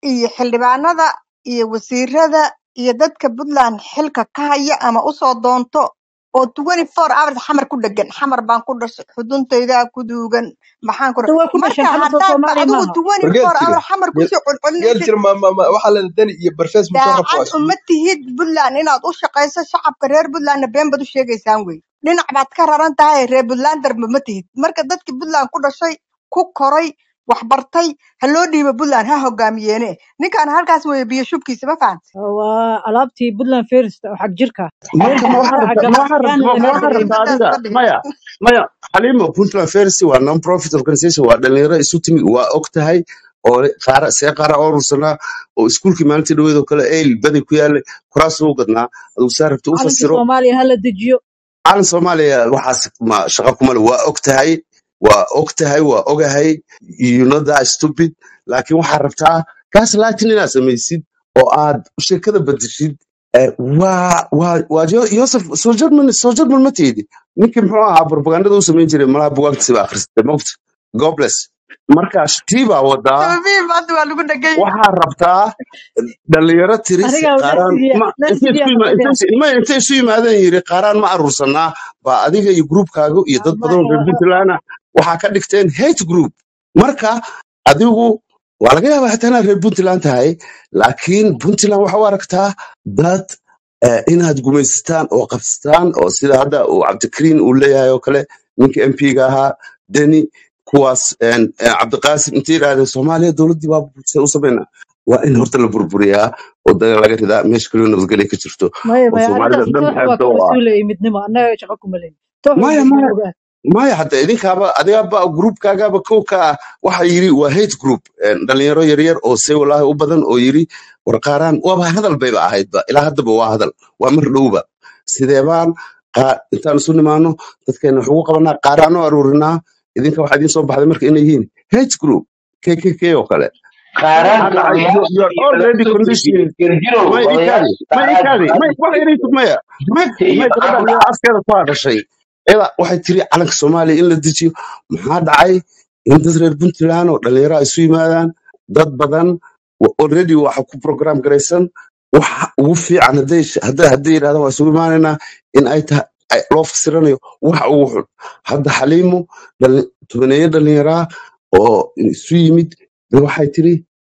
iyo xildhibaanada iyo wasiirada iyo dadka puntland xilka ka haya ama usoo doonto oo twenty four hours xamar ku dhegan xamar baan ku dhashay xuduntaydaa ku duugan maxaan ku hadda way ku dhasheen marka xamar soo haddaadba soomaaliya adigu maaha twenty wargeel four jire hour xamar geel kusoo geel celcelinaysid jire ma ma ma waxaa la dani iyo barfees ma soo rabta waa daacad isku uma mid tihid puntland inaad u shaqayso shacabka reer puntlandna been baad u sheegaysaan wey dhinac baad ka raran tahay reer puntlanderba ma tihid marka dadkii puntland ku dhashay ku koray wax bartay ha loo dhiibo puntland ha hogaamiyeene ninkan halkaas weeye biyo shubkiisa ma fahanta waa alaabtii puntland first oo xag jirka marka ma waxaa dhinaca rabtaa ma waxaa ganacsiyaana rabtaa ma laga waxaa dareemay rabtaa intaas adiga ma dhihin maya maya xaliimo puntland fercy waa non profit organization waa dhalinyaro isu timi waa og tahay oo qaara see qaara oo urursanaa oo iskuulkii maalintii dhaweed oo kale eyl baday ku yaallay kuraas ugu gadnaa adigu saa rabta u calanka fasiro soomaaliya hala dejiyo calan soomaaliya waxaas ma shaqa kuma le waa og tahay waa og tahay waa ogahay you know that stupid laakiin waxaa rabtaa kaas laatin inaad samaysid oo aad sheekada bedeshid Eh, waa waa waa Jo- Joseph soo German soo German ma tiidi ninkii muxuu ahaa propagandada u samayn jiray malaha bugaagtiisa baa akhristay mogta God bless marka tii baa wadaa sababihi maanta waa lagu dhegay waxaa rabtaa dhalinyaro tiris aniga qaaraan nafsigiya ma intay nafsigiya isu yima- fadhiya intay ma intay isu yimaadeen yiri qaaraan ma aruursanaa baa adiga iyo groupkaaga iyo dad badan oo reer puntland ah waxaa ka dhigteen hate group marka adigu waa laga yaabaa xitaa inaad reer puntland tahay laakiin puntland waxa u aragtaa dad eh, inaad gumaysataan oo qabsataan oo sida hadda uu cabdikariin uu leeyahay oo kale ninka mp-ga ahaa deni kuwaas en, eh, cabdiqaasim intay yidhahdeen soomaaliya dowladdii baa se u samayna waa in horta la burburiyaa oo daga laga ridaa meesha kaliya nabadgelya ka jirto maya oo maya soomaalida arrintaas dhan toox waa xeebta ka u ah mas-uulaya midnimo annaga shaqo kuma leyn toox maya walba maya isla ogaa maya hadda idinkaaba adigaaba groupkaagaaba kow ka ah waxa yiri waa hate group en, dhalinyaro yaryar oo se walaahi u badan oo yiri war qaaraan waaba hadal bayba ahaydba ilaa haddaba waa hadal waa mar dhowba sideebaan qaa- intaan isu nimaano dadkeena wax ugu qabanaa qaaraan u aruurinaa idinka waxaa idiin soo baxday marka inay yihiin hate group kkk oo kale maxaa qaaraanka dhacay you, odayaasha you are iyo already laftooda conditioning girgirow may ikaadi odayaasha may qaaraanka ikaadi may wax yaraysid maya may dugta iyo may gabadha maxaa ku iyada dhacay afkeeda ku hadashay iyada waxay tiri calanka soomaaliya in la dejiyo maxaa dhacay in dad reer puntland oo dhalinyaro ay isu yimaadaan dad badan wa- already waxa ku program garaysan waxa ugu fiican hadday hadday hadday yidhahdaan waa isugu imaanaynaa in ay tahay ay- loo fasiranayo waxa ugu xun hadda xaliimo dhali- tobaneeyo dhalinyaraa oo isu yimid waxay tiri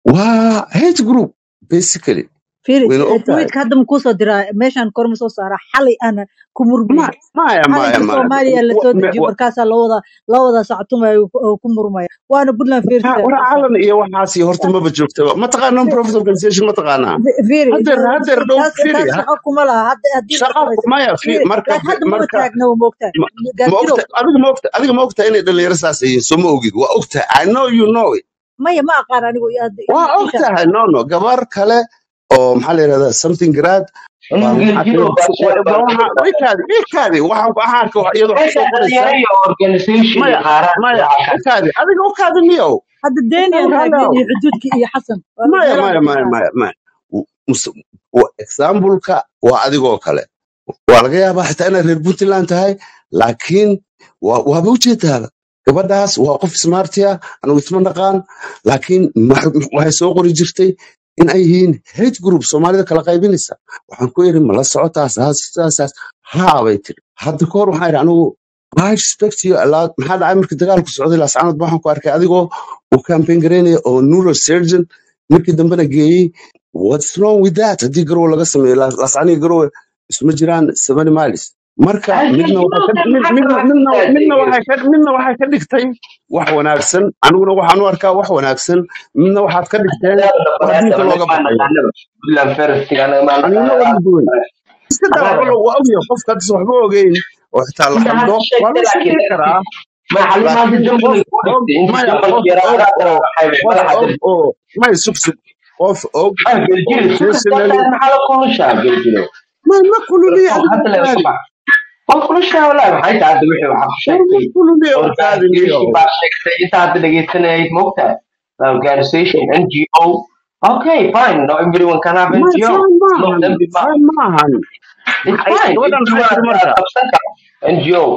waa hate group basically fiiri wayna og tahay tweetka hadda ma kuusoo diraa meeshaan kor ma soo saara xalay ana ku murmaya Ma- maya maya calanka maya soomaaliya la Wa- soo me- dejiyo wa- markaasaa lawada lawada sactumaya oo ku murmaya waana puntland ha, first war calan iyo waxaas iyo horta maba joogtaba mataqaana non profit organization mataqaanaa fiiri hadeer hadeer dhow taas firi taas shaqo kuma laha hadda haddii la shaqa shaqayso maya fi fiiri marka laakiin hadda maba marka taagna waa moogtahay ma ma gaarjirow ogta adiga ma ogta adiga ma ogta inay dhalinyaro saas yihiin soo ma ogid waa ogtahay i know you know it maya ma aqaan anigu hadda waa ii sheeg ogtahay no no gabar kale oo maxaa la yidhahdaa something grad baa anigu waxaa girgirow tiri baa sheeg baa waxa ka ikaadi ikaadi waxaan waxaan arkay wax iyadoo wax meesha soo qoraysa dhalinyaro iyo organization maya iyo qaaraan maya waxaa ka ikaadi adiga ukaadi miyow hadda denian ukaadi taagnen halow iyo xuduudki iyo xasan waa maya meelaha maya la maya kala maya maya Mus- wa- example-ka waa adigoo kale waa laga yaabaa xitaa inaad reer puntland tahay laakiin waa- waaba ujeedaaba gabadhaas waa qof smartia anigu isma naqaan laakiin ma- waxay soo qori jirtay in ay yihiin hate group soomaalida kala qaybinaysa waxaan ku iri ma la socotaa saas saas saas haa bay tiri hadda kahor waxaan iri anigu I respect you a lot maxaa dhacay markii dagaalku socday laascanood waxaan ku arkay adigoo uu campaign garaynaya oo neurosurgeon markii dambena geeyey what's wrong with that haddii garowe laga sameeyo Laas- laascaniga garowe isma jiraan seventy miles marka midna waxay ka mid- midna midna midna waxay ka midna waxay ka dhigtay wax wanaagsan aniguna waxaan u arkaa wax wanaagsan midna waxaad ka dhigteen wax diinta looga baxayo aniguna waa duwan iska daa walo waa ogyahay qofka haddis waxba ogeyn oo xitaa la khaldo waa la shaqayn karaa laakiin qof og maya qof og oo qof og oo maya sug sug qof og oo intentionally ma ma kululiya adiga ukaadi war ma kululiya ukaadi miyo Okay, fine. Not everyone can have maya NGO. faan No, maahan then be faan maahan It's maxay fine. gabadhan NGO maxay tiri marka qabsan karo. NGO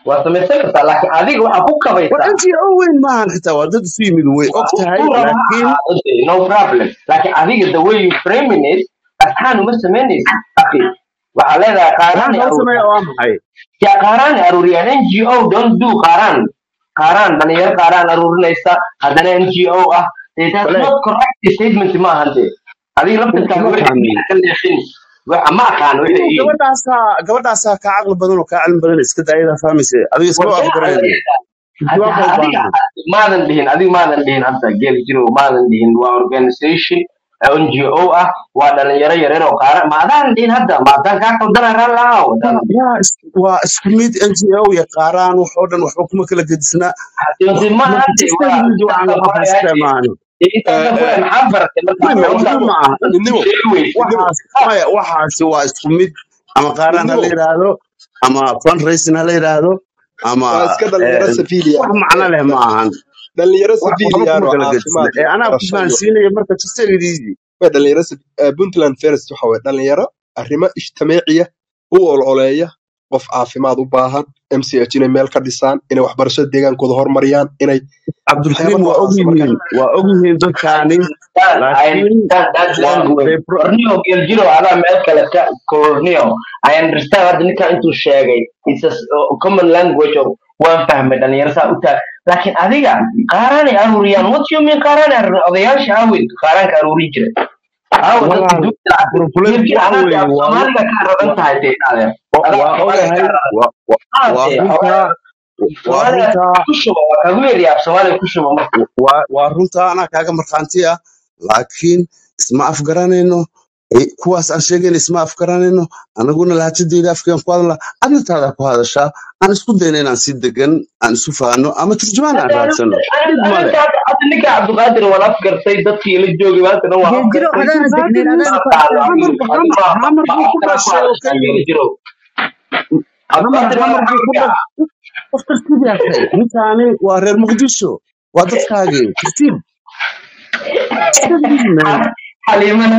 waa samaysan kartaa laakiin adiga waxaa ku war kabaysaa ngo weyn maahan xitaa waa dad isu yimid way og tahay uu rabo ha laakiin ahaado dee, no problem laakiin adiga the way you framing it asxaan uma samaynaysa akhi waxaa leedahay qaaraan waxaan kala sameeya waa maxay ya qaaraan aruuriyaan ngo don't do qaaraan qaaraan dhalinyaro qaaraan aruurinaysa haddana ngo ah dee that's bale not correct statement ma ahan dee adiga laftirkaaga ma wixii fahmin miina ka leexin waxa ma aqaan wixii inuu iyo gabadhaasaa gabadhaasaa kaa caqli badan oo kaa cilmi badan iska daayada fahmayse adiga iskama waddaa afgarayno hadda jawaab baa u adiga baahan maadan dhihin adiga maadan dhihin hadda geel jiro maadan dhihin waa organization ngo ah waa dhalinyaro yaryar oo qaara ma adaan dhihin hadda ma adaan kaa qaldana ran lahaa wadaan waa is- waa isku mid ngo iyo qaaraan wax oo dhan waxba kuma kala gedisna hadii ma marka hadde just waa mid waxaan intaasa la ku qafaysta hayade maahan intaasa ku hay maxaa baratay marka maya marka waxba intaas ma aha dadku midnimo sheegi weysa midnimo waxaas maya waxaasi waa isku mid ama qaaraan ha la midnimo yidhaahdo ama fundraising ha la yidhaahdo ama waa iska dhalinyaro eh, civilian wax ah macno ee leh ma ahan dhalinyaro wax waxba civilian kuma oo kala gedisna caafimaad ee iyo anaa ku barasho iyo fahansiinaya marka just take it easy waa dhalinyaro civ- eh, puntland first waxa waye dhalinyaro arrimo ijtimaaciya u ololeeya qof caafimaad u baahan mch inay meel ka dhisaan inay waxbarashada deegaankooda horumariyaan inay waxyaaba cabdulkariim waa og noocaasa marka yihiin waa og yihiin I dadkaani understand, I laakiin understand that waa language. they pro- Corneo Geljiro adaa meel kale ka Corneo. I understand hadda ninka intuu sheegay. It's a s- a common language of waan fahmay dhalinyaro saa u taag. Laakiin adiga qaaraanay aruuriyaan. What you mean qaaraanay aruuriyaan? Odayaasha aawey qaaraanka aruurin jira. Aawo dadka walaal duubta lacag. problem Geljiro waxa anaad weeye af waa Soomaaliga ka raran tahay dee adeer. wa- Adaa waa Soomaaliga ogahay ka raran. wa- wa- waa Aadee runtaa xogaa waa Soomaaliga runtaa ku shuba waa kagu yeeriyaa af Soomaaliga ku shuba marka. waa waa runtaa anaa kaaga markhaanti ah laakiin isma afgaranayno Eh, kuwaas aan sheegayna isma afgaranayno anaguna lahajadeyda afkeen ku hadla adna taada ku hadashaa aan isku dayna inaan si degan aan isu fahanno ama turjumaan aan raadsano dhib male hadda ninka cabdiqaadir waan afgartay dadkii la joogay maanta dhan waa geeljiro afgartay adaana degnayn cabdiqaadir adaana muuse ku hamar adkaysan hamar hamar buu ku dhashay oo keliya hamar cabdiqaadir waa hamar buu ku maxamedka dhashay qof tartiib yahay ninkaani waa reer muqdisho waa dadkaagii tartiib Steady, man. xaliimana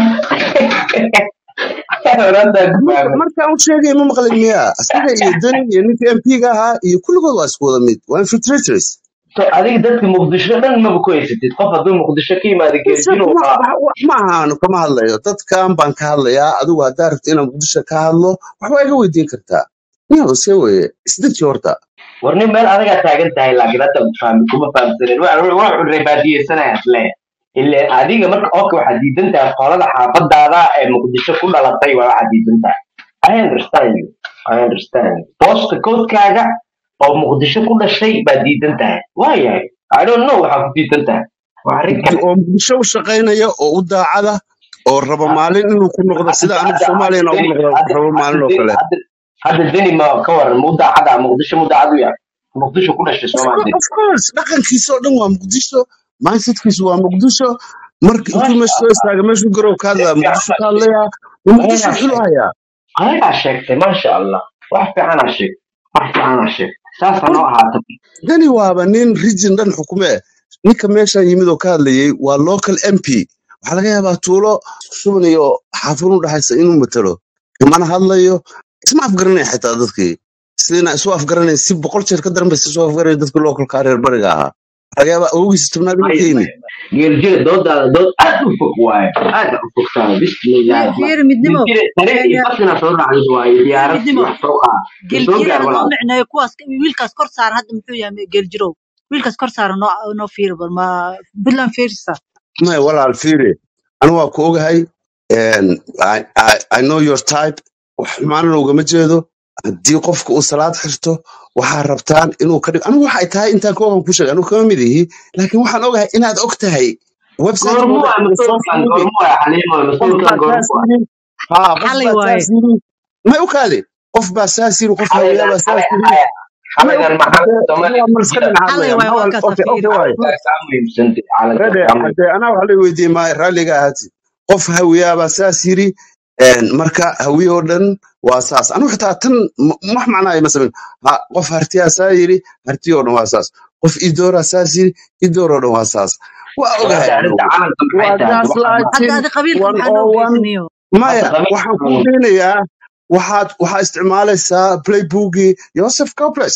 orantaa ku marka fahmay markaan u sheegay ma maqlin miya asiga iyo deni iyo ninka mp-ga ahaa iyo kulligood waa isku wada mid waa infiltrators so adiga dadka muqdisho dhan maba ku haysatid qof hadduu muqdisho ka yimaado Isaga geeljiro ma waa wa- wa- ma ahaano kama hadlayo dadkan baan ka hadlayaa adigu haddaa rabta inaan muqdisho ka hadlo waxbaa iga weydiin kartaa niyo se weye isdeji horta war nin meel adagaa taagan tahay laakiin hadda fahmi kuma fahamsanin wax rebaadiyeysanaya isle ile adiga marka oka waxaad diidan tahay qolada xaafadaada ee muqdisho ku dhalatay waa waxaad diidan tahay i understand you i understand you booska koodkaaga oo muqdisho ku dhashay baad diidan tahay waayahay i don't know waxaa ku diidan tahay waa arrin Muqdi- kale oo muqdisho u shaqaynaya oo u daacada oo raba maalin inuu ku noqdo sida hadda anigu hadda soomaaliyana ugu deni noqdo hadda rabo hadda maalin oo deni kale hadda hadda deni ma ka waran mu daacada muqdisho mu daacad u yahay muqdisho ku dhashay of soomaa course, deni of course dhaqankiisa oo dhan waa muqdisho mindsetkiisu waa muqdisho marka intuu maasha meesha soo allah istaaga meeshu garow ka si hadlaya fiican muqdisho baa ka sheegtay hadlayaa waa muqdisho ayagaa xulu sheegtay hayaa ayagaa sheegtay maasha allah wax fiicanaa sheegtay wax fiicanaa sheegtay saasa noo ahaata dani waaba nin region dhan xukume ninka meesha yimid oo ka hadlayay waa local mp waxaa laga yaabaa tuulo isku shubanayo xaafad u dhaxaysa inuu matalo kamana hadlayo isma afgaranaya xitaa dadkii sidina isu afgaranaya si boqol jeer ka daran bay isu afgaranaya dadkii localka reer bariga ahaa waxaa laga yaabaa awowgiisa tobnaad inuu ka maya yimid maya geeljira doodaada dood aad u fog waaye aad u fogtaada bismillahi raxmaan fiiri midnimo geeljira tareen iyo basina soo raacday waaye fiiri diyaarad iyo midnimo wax soo qaad soo geeljiro gaar ha noo walaal micneeyo kuwaas wiilkaas kor saaran hadda muxuu yahay geeljirow wiilkaas kor saaran noo noo fiiri bal ma puntland fiirisa maya walaal fiiri anu waa ku ogahay and I, I, I know your type wax xumaanana ugama jeedo haddii qofka uu salaad xirto waxaa rabtaan inuu ka dhig anigu waxay tahay intaan ka ogan ku sheegay anigu kama mid ihi laakiin waxaan ogahay inaad og tahay website goormu kooda waa iyo soo mas-uulkan fiiri goormu waa xaliimo qof mas-uulkan baa saas goormu waa yiri haa qof xalay baa waaye saas yiri may u kaadi qof baa saas yiri qof hawiyaa xalaygan baa saas xalay yiri xalay may u xalaygan maxamed hadee soomaaliya waa ku mal jira iska dhinac xalay hadlaya waaye maxaa warkaas okay ha okay fiiri waaye calankaas kaa muhiimsantay calankaas rede kaa muhiim hadee anaa waxa la weydiiyey maayo raalliga ahaati qof hawiyaabaa saas yiri een, marka hawiye oo dhan waa saas anigu xitaa tan m- wax macnaayo ma samayn ha qof hartiyaa saa yiri hartiyo oo dhan waa saas qof idooraa saas yiri idoor oo dhan waa saas waa war ogahay hadda arrinta anigu calanka maxay waa tahay hadda waxaan gaas laakiin adi qabiilka one maxaa noo oo one geysanayo hadda maya qabiil waxaan kuu daynayaa waxaad waxaa isticmaalaysaa playbookii joseph coples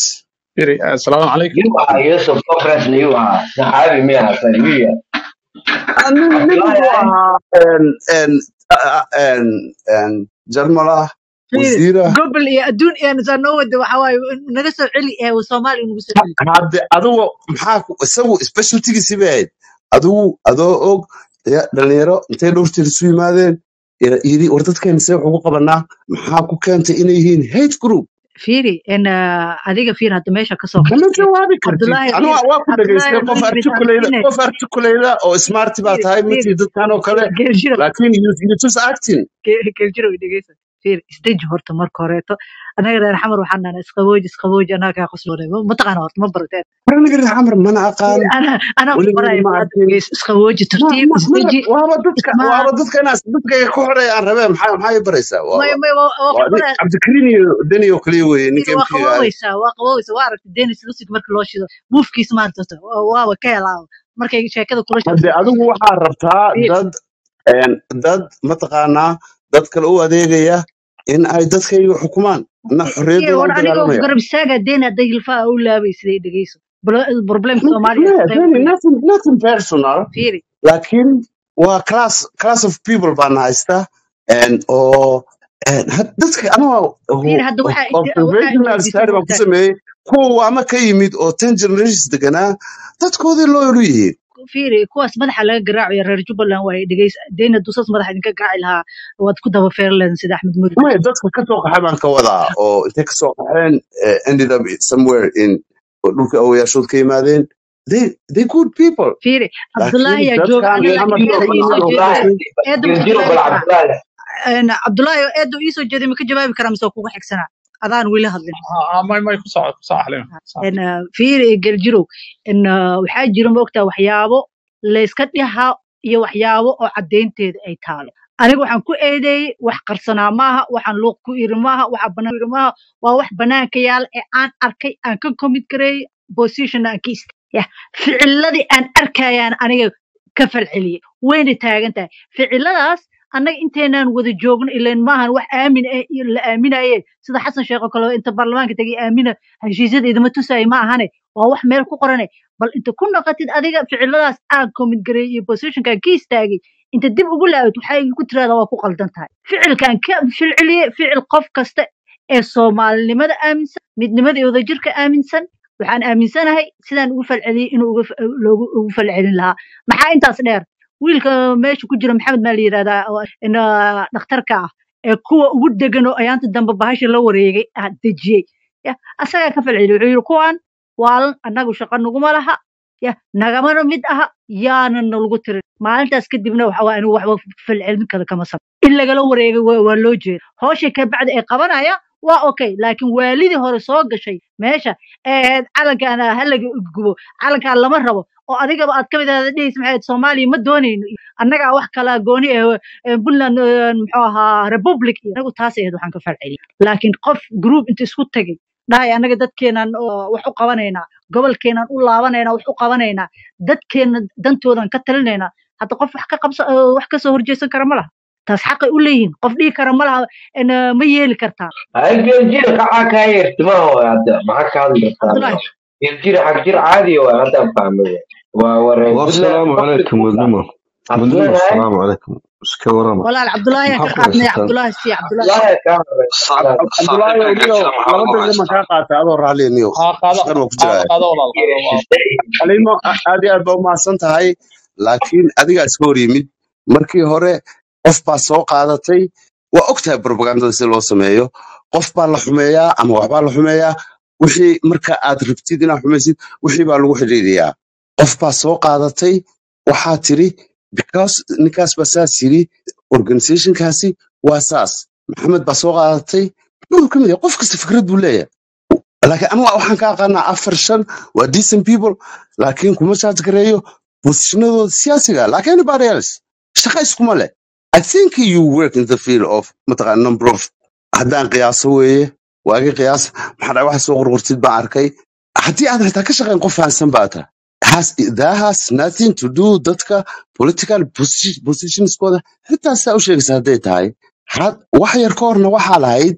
Firi, assalaamu calaykum yuu ahaa yusuf conference yuu ahaa saxaabi miya asan yuya nin nin cabdullaahi wuxuu ay ahaa en en a- en en jarmala fiiri wasiira gobol iyo adduun iyo nasaa noo wada waxa waaye naga soo celi ee soomaaliya nagu soo celi hadde adigu maxaa ku- isagu specialtigiisi bay ahayd adigu adoo og ya dhalinyaro intay dhowrteed isu yimaadeen ira- yidhi war dadkeena see wax ugu qabanaa maxaa ku keentay inay yihiin hate group fiiri en adiga fiir hadda meesha kasoo kama qabsatay jawaabi kartid cabdullaahi anu fiir waa ku cabdullaahi dhegaystay qof aniga articulate bisaaine qof articulate oo smart baa fiir tahay fiir matii dadkan oo kale geeljiro laakiin you you just acting geeljiro dhegeysa fiir isdeji horta marka horeeto anaga reer xamar waxaan nahnaa isqabooji isqabooji anaga kaa qosloonay mataqaana horta ma barateen war aniga reer xamar mana aqaan ana anaa ku weligeed baraya ma bal hadda arkin gees isqabooji ma tartiib ma ma isdeji waaba dadka ismaa waaba dadka inaas dadkayga ku xidhay aan rabee maxaa maxaa ii baraysaa waa may waa may waa waa waa ku nin baraya cabdikariin iyo deni oo kaliya weeye fiir ninka waa mpiga ah qaboweysaa waa qaboweysaa waa aragtay denis lusig marka loo shido buufkiisa maanta waaba ka helaa markay sheekada kula hadde shaqeyso adigu waxaa rabtaa fiir dad een, dad mataqaanaa dad kale u adeegaya in ay dadkayga xukumaan na fiir xorriyaddooda war u aniga dagaalamaya garab istaaga deen hadday hilfaha u laabay siday dhegeyso problemka Ma- soomaaliya ma- isqayb deni ku nothing nothing personal fiiri laakiin waa class class of people baan haysta een, oo een, had- dadka anaa fiir hadda waxaa waxaa observational weydiisay study baan ku moogtaa sameeyey kuwa ama ka yimid oo ten generations deganaa dadkoodii looyal u yihiin fiiri kuwaas madaxa laga garaacayo reer jubbaland waaye dhegeysa deena dusas madaxa idinka garaaci lahaa waad ku daba feerleen sida axmed muri maya dadka ka soo qaxay baan ka wadaa oo intay ka soo qaxeen eh, ended up somewhere in oo dhulka awayaashood ka yimaadeen they they good people fiiri cabdullaahi laakiin yaa jooga dadkan aniga geeljiro laakiin xamar eedo ka iisoo yimid jeeday cabdullaahi eedo ma ka geeljiro jawaabi bal karaa cabdullaahi Een, cabdullaahi eedo iisoo jeeday ma ka jawaabi karaa mise waa kugu xigsanaa adaan weli hadlin Ah, ah, may may ku socod ku socod xalima ku socod Een, uh, fiiri geljirow Een, uh, waxaa jira maogtaa waxyaabo layska dhihaa iyo waxyaabo oo caddaynteeda ay taalo aniga waxaan ku eedeeyey wax qarsanaa maaha waxaan luuq ku iri maaha waxa banaan ku iri maaha waa wax banaanka yaala ee aan arkay aan ka commit gareeyey position aan ka ist ya ficiladii aan arkayaan aniga ka falceliyey wayna taagan tahay ficiladaas annaga inteenaan wada joogno ilan maahan wax aamin eh iyo la aaminaye sida xasan sheekh oo kale inta baarlamaanka tegay aamina heshiisyada idama tusaayo ma ahane waa wax meel ku qorane bal inta ku noqotid adiga ficiladaas aan commit gareeyey iyo positionkaan ka istaagay inta dib ugu laabid waxaa igu tirahdaa waa ku qaldan tahay ficilkaan ka filciliye ficil qof kasta ee soomaalinimada aaminsan midnimada iyo wadajirka aaminsan waxaan aaminsanahay sidaan ugu falceliyey inuu uga fa- loogu ugu falcelin lahaa maxaa intaas dheer wiilka meesha ku jira maxamed maa la yidhahdaa oo in, ah, dhakhtarka ah ee kuwa ugu degan oo ayaanta dambe bahasha la wareegay ah dejiyey ya asagaa ka falceliyey wuxuu yidhi kuwan waalan annagu shaqo naguma laha ya nagamana mid aha yaana nalagu tirin maalintaas kadibna waxa waa anigu waxba falcelin kale kama sab in lagala wareegay waa waa loo jeeda hawshay ka bacdi ay qabanaya waa okay laakiin waalidii hore soo gashay meesha ee ahayd calankan halaga gubo calankan lama rabo oo adigaba aad ka mid ahda dhehaysa maxay ahayd soomaaliya ma doonayno iyo annagaa wax kala gooni eh eh, puntland eh, muxuu ahaa republic iyo anagu taas ahayd waxaan ka falceliyay laakiin qof group inta isku tagay dhahay annaga dadkeenan oo wax u qabanaynaa gobolkeenan u laabanaynaa wax u qabanaynaa dadkeena dantoodan ka talinaynaa hadda qof wax ka qabsa eh, wax ka soo horjeesan kara ma laha taas xaqay u leeyihiin qof dhihi kara ma laha en, eh, ma yeeli kartaa ay geeljiro kacaa kaa yeertima oo hadda maxaa ka hadli kartaa cabdullaahi geeljiro xag jir caadi waa haddaan fahmay waa waree puntland والسلام public عليكم buu ودنما cabdullaahi ودنما hay السلام عليكم اسكا ورما walaal cabdullaahi aan ka maxaa ku qaadnay haysataan cabdullaahi si cabdullaahi cabdullaahi kaa horey صعب cabdulaahi صاحبنا niyo قلت maxaa laba lagu daqiiqa ma haystaa kaa qaata adoo raalli niyo ha qaado shaqan waa ku qaado jiraya qaado walaal qaado waa xaliimo a- aad iyo aad baa umahadsan tahay laakiin adigaa iska hor yimid markii hore qof baa soo qaadatay waa og tahay propagandada si loo sameeyo qof baa la xumeeyaa ama waxbaa la xumeeyaa wixii marka aad rabtid inaad xumaysid wixii baa lagu xidhiidhiyaa qof baa soo qaadatay waxaa tiri because ninkaas baa saas yiri organizationkaasi waa saas maxamed baa soo qaadatay wuxuu ka mid yahay qof kasta fikrad buu leeyahay laakiin aniga waxaan ka aqaanaa afar shan waa decent people laakiin kuma charge gareeyo positionadooda siyaasiga like anybody else shaqa iskuma leh i think you work in the field of mataqaan number of haddaan qiyaaso weeye waagi qiyaas maxaa dhaca waxa soo qorqortid baan arkay haddii aad xitaa ka shaqayn qof fahansan baa tahay has that has nothing to do dadka political posi- positionskooda xitaa saa u sheegaysa hadday tahay had wax yar ka horna waxaa lahayd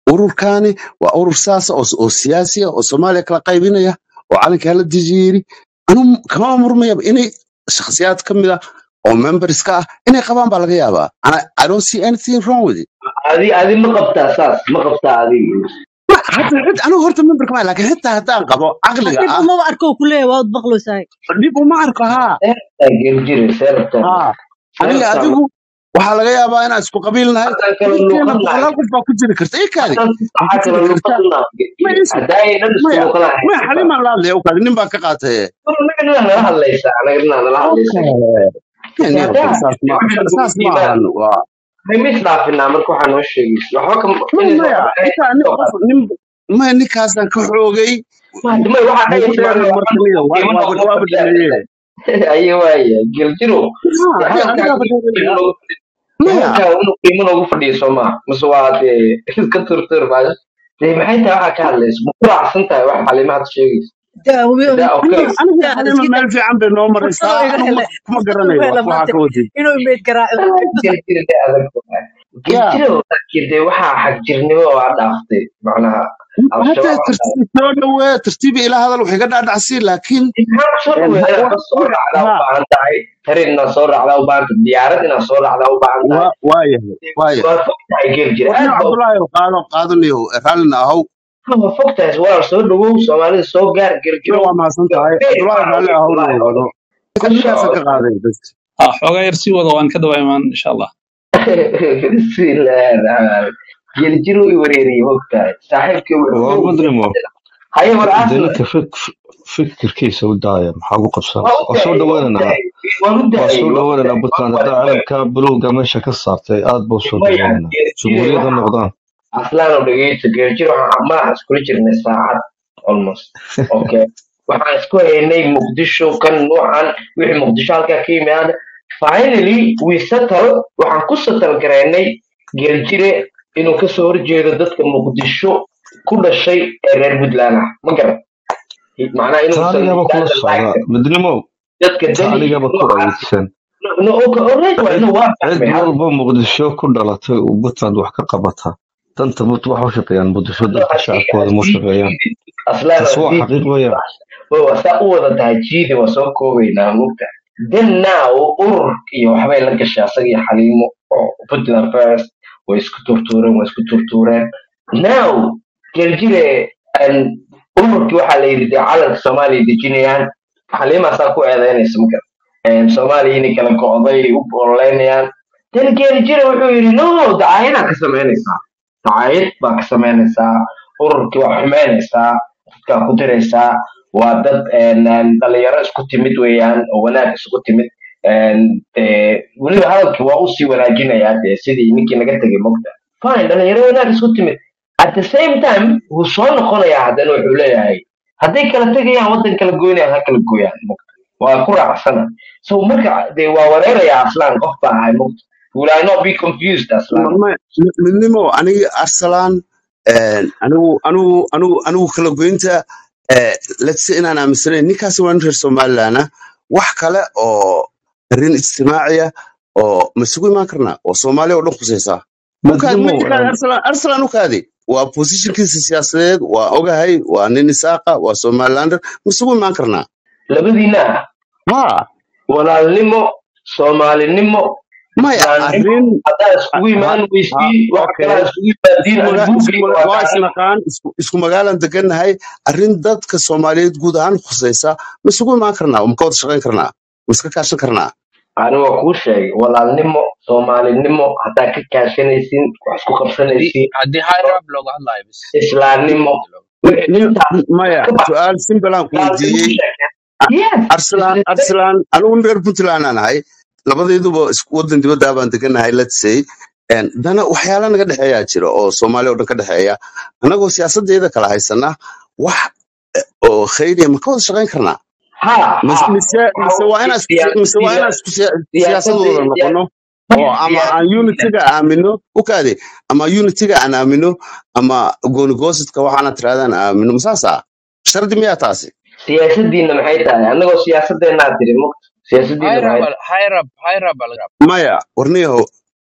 ururkaani waa urur saasa oo oo siyaasi ah oo soomaaliya kala qaybinaya oo calankaa la dejiyeeri anu kama murmayaba inay shakhsiyaad ka mid ah oo members ka ah inay qabaan baa laga yaabaa Ana- i don't see anything wrong with it adi adi ma qabtaa saas ma qabtaa adiga Ma- hata xit- anigu horta member kama laakiin xitaa haddaan qabo caqliga dhib ah umaba arko ku leeyahay waad baqlaysahay dhib uma arko haa seerabtaa geljire seerabtaa haa aniga seerabtaa adigu waxaa laga yaabaa inaan isku qabiil nahay haddaan kala dadkeena luuqan nahay boqolaal qof baa ku jiri karta ikaadi haddaan si waa saxa ku kala jiri karta luuqan nahay ma geljire isu haddaay dhan isku maya luuqan nahay maya xalimaan la hadlaya ukaadi nin baa ka qaatay anaga nala hadlaysaa anaga nala hadlaysaa okay niyo haddaa saas ma waxay nagu saas ma diidaan ahan waa maxay mis dhaafinaa marka waxaa noo sheegaysa waxba kam maya inay soo maya qabanayn intaa nin soo qof qaad nin maya ninkaasaan ka xoogay maadamay waxaa ugu dhagaysa dheerna macnaha marka niyo waa qiimo waaba noogu waaba fadhiyaa dhameeye aye waaya geljiro haa dee de hadalkaa anigaaba qiimo dhameeya noogu dee maya hadalkaa inuu qiimo noogu fadhiyo soo maa mise waa dee iska turtur baa dee maxay tahay waxaa ka hadlaysa ma ku raacsan tahay wax xalimaad sheegaysa daa okay aniga aniga xalima meel fiican bay noo maraysaa anigu ma kuma garanayo wax waxaa ka wadid inuu imeyd garaaco geljiro dee adag ya geljiro laakiin dee waxaa xagjirnimo oo aa dhaaftay macnaha hadda al-shabaab tartiib soo dhawee tartiibi ilaa hadal waxay ka dhaadhacsiin laakiin maxaa soo een, dhaweeya wax inaad soo wax raacdaa u haa baahan tahay tarin inaad soo raacdaa u baahan tahay diyaarad inaad soo raacdaa u baahan tahay waa waa yahay waa yahay waa fog tahay geljiro warniyo aad baa u cabdulaahi qaado qaadanayo raallina ahow waa fog tahay walaal soo dhawow soomaalida soo gaar iyo geljiro waa mahadsan tahay beer cabdulaahi baa raalli wey ahowna wallaahi wado ku ninkaasaan ka socda qaaday bas ah xoogaa yar sii wada waan ka daba imaan insha allah bismillaahi raxmaan geljiro i wareeriyey fog tahay saaxiibkii wuxuu waa xoog madrimo haye war de aslan ninka fik fikirkiisa u daaya maxaa ugu waa qabsanaysa u waa soo daayay waa u dhaweynaynaa daayay waan u waa daayay soo waan u dhaweynaynaa daayay buntland waan haddaa waan calanka buluuga meesha ka saartay aad buu soo maya dhaweynaynaa geljiro jumhuuriyadda waxa noqdaan aslaan oo dhegeysta geljiro waxaan madaxa iskula jirnay saacad almost okay waxaan isku haynay muqdisho kan nuucan wixii muqdisho halkaa ka yimaada finally we settle waxaan ku settle garaynay geljire inuu kasoo horjeedo dadka muqdisho ku dhashay ee reer puntland ah ma garan macnaha ta inuusan anigaba kula doesn't socda like them midnimo dadka ta dani anigaba ku noocaas aydsan no okay alright waa cid inuu waa cid fahmay hal walba muqdisho ku dhalatay oo puntland wax ka qabata danta mut waxa u shaqeeyaan muqdisho hadda dadka haddii shacabkooda ma u haddii shaqeeyaan jiidi aslaan taas waa haddii xaqiiq weeyaan way waa saa u wada tahay jiidi waa soo koobaynaa mugta then now urur iyo waxbay la gashay asaga iyo xaliimo oo puntland first way isku turtuureen way isku turtuureen now geljire an ururkii waxaa la yidhi dee calanka soomaaliya dejinayaan xaliimaasaa ku eedeynaysa marka soomaaliya inay kala go'day u ololeynayaan then geljire wuxuu yidhi no dacayadaa ka samaynaysaa dacayad baa ka samaynaysaa ururkii waa xumeynaysaa dadkaa ku diraysaa waa dad een, een, dhalinyaro isku timid weeyaan oo wanaag isugu timid een, dee, weliba hadalkii waa usii wanaajinayaa dee sidii ninkii naga tegay mogta fine dhalinyaro wanaag isku timid at the same time wuu soo noqonayaa haddana wuxuu leeyahay hadday kala tegayaan waddan kala goynayaan ha kala gooyaan mogta waa ku raacsana so marka dee waa wareerayaa aslaan qof baa ahay mogta will I not be confused aslaan Ma- ma- mi- midnimo aniga arsalan een, anigu anigu anigu anigu kala goynta eh, let's say inaan aaminsanayn ninkaasi waa nin reer somaliland ah wax kale oo arrin ijtimaaciya oo ma isugu imaan karnaa oo soomaaliya oo dhan khusaysaa ukaadi midnimo ma jirkaan arsalan arsalan ukaadi waa positionkiisa siyaasadeed waa ogahay waa nin isaaqa waa somalilander ma isugu imaan karnaa labadiina ha walaalnimo soomaalinimo maya islaamnimo arrin haddaa iskugu ha imaan ha weysiin wax okay kalaa iskugu yimaadiin isku maga- isku albuugayga maga- waa waa gacnimo isnaqaan isku isku magaalaan degannahay arrin dadka soomaaliyeed guud ahaan khusaysa ma isugu imaan karnaa ma ka wada shaqayn karnaa ma iska kaashan karnaa ani waa kuu sheegay walaalnimo soomaalinimo haddaa ka kaashanaysin wax isku haddii qabsanaysin haddii high rap looga hadlayo bis islaamnimo Ni- wixii ni- intaas maya ka bax su-aal simbalaan ku gaalnimo weydiiyey sheegay yes arsalan it's the same arsalan anigu reer puntland aan ahay labadayduba isku wadan dibadda baan degannahay let's say En, dana waxyaala naga dhexeeyaa jira oo soomaaliya oo dhan ka dhexeeya annagoo siyaasadeeda kala haysana wax eh, oo khayriya ma ka wada shaqayn karnaa ha mise ha mise mise waa inaan isku siya- mise waa siya- inaan isku siya- siyaasadii siyaasadooda siya- noqono oo ama aan siyaasadii unitiga aamino ukaade ama unitiga aan aamino ama goonigosidka waxaana tirahdaan aamino masaasa shardi miyaa taasi siyaasadiina maxay tahay annagoo siyaasadeenaa tiri mugta siyaasadiina high maxay rap high rap high rap baa laga maya warniyaho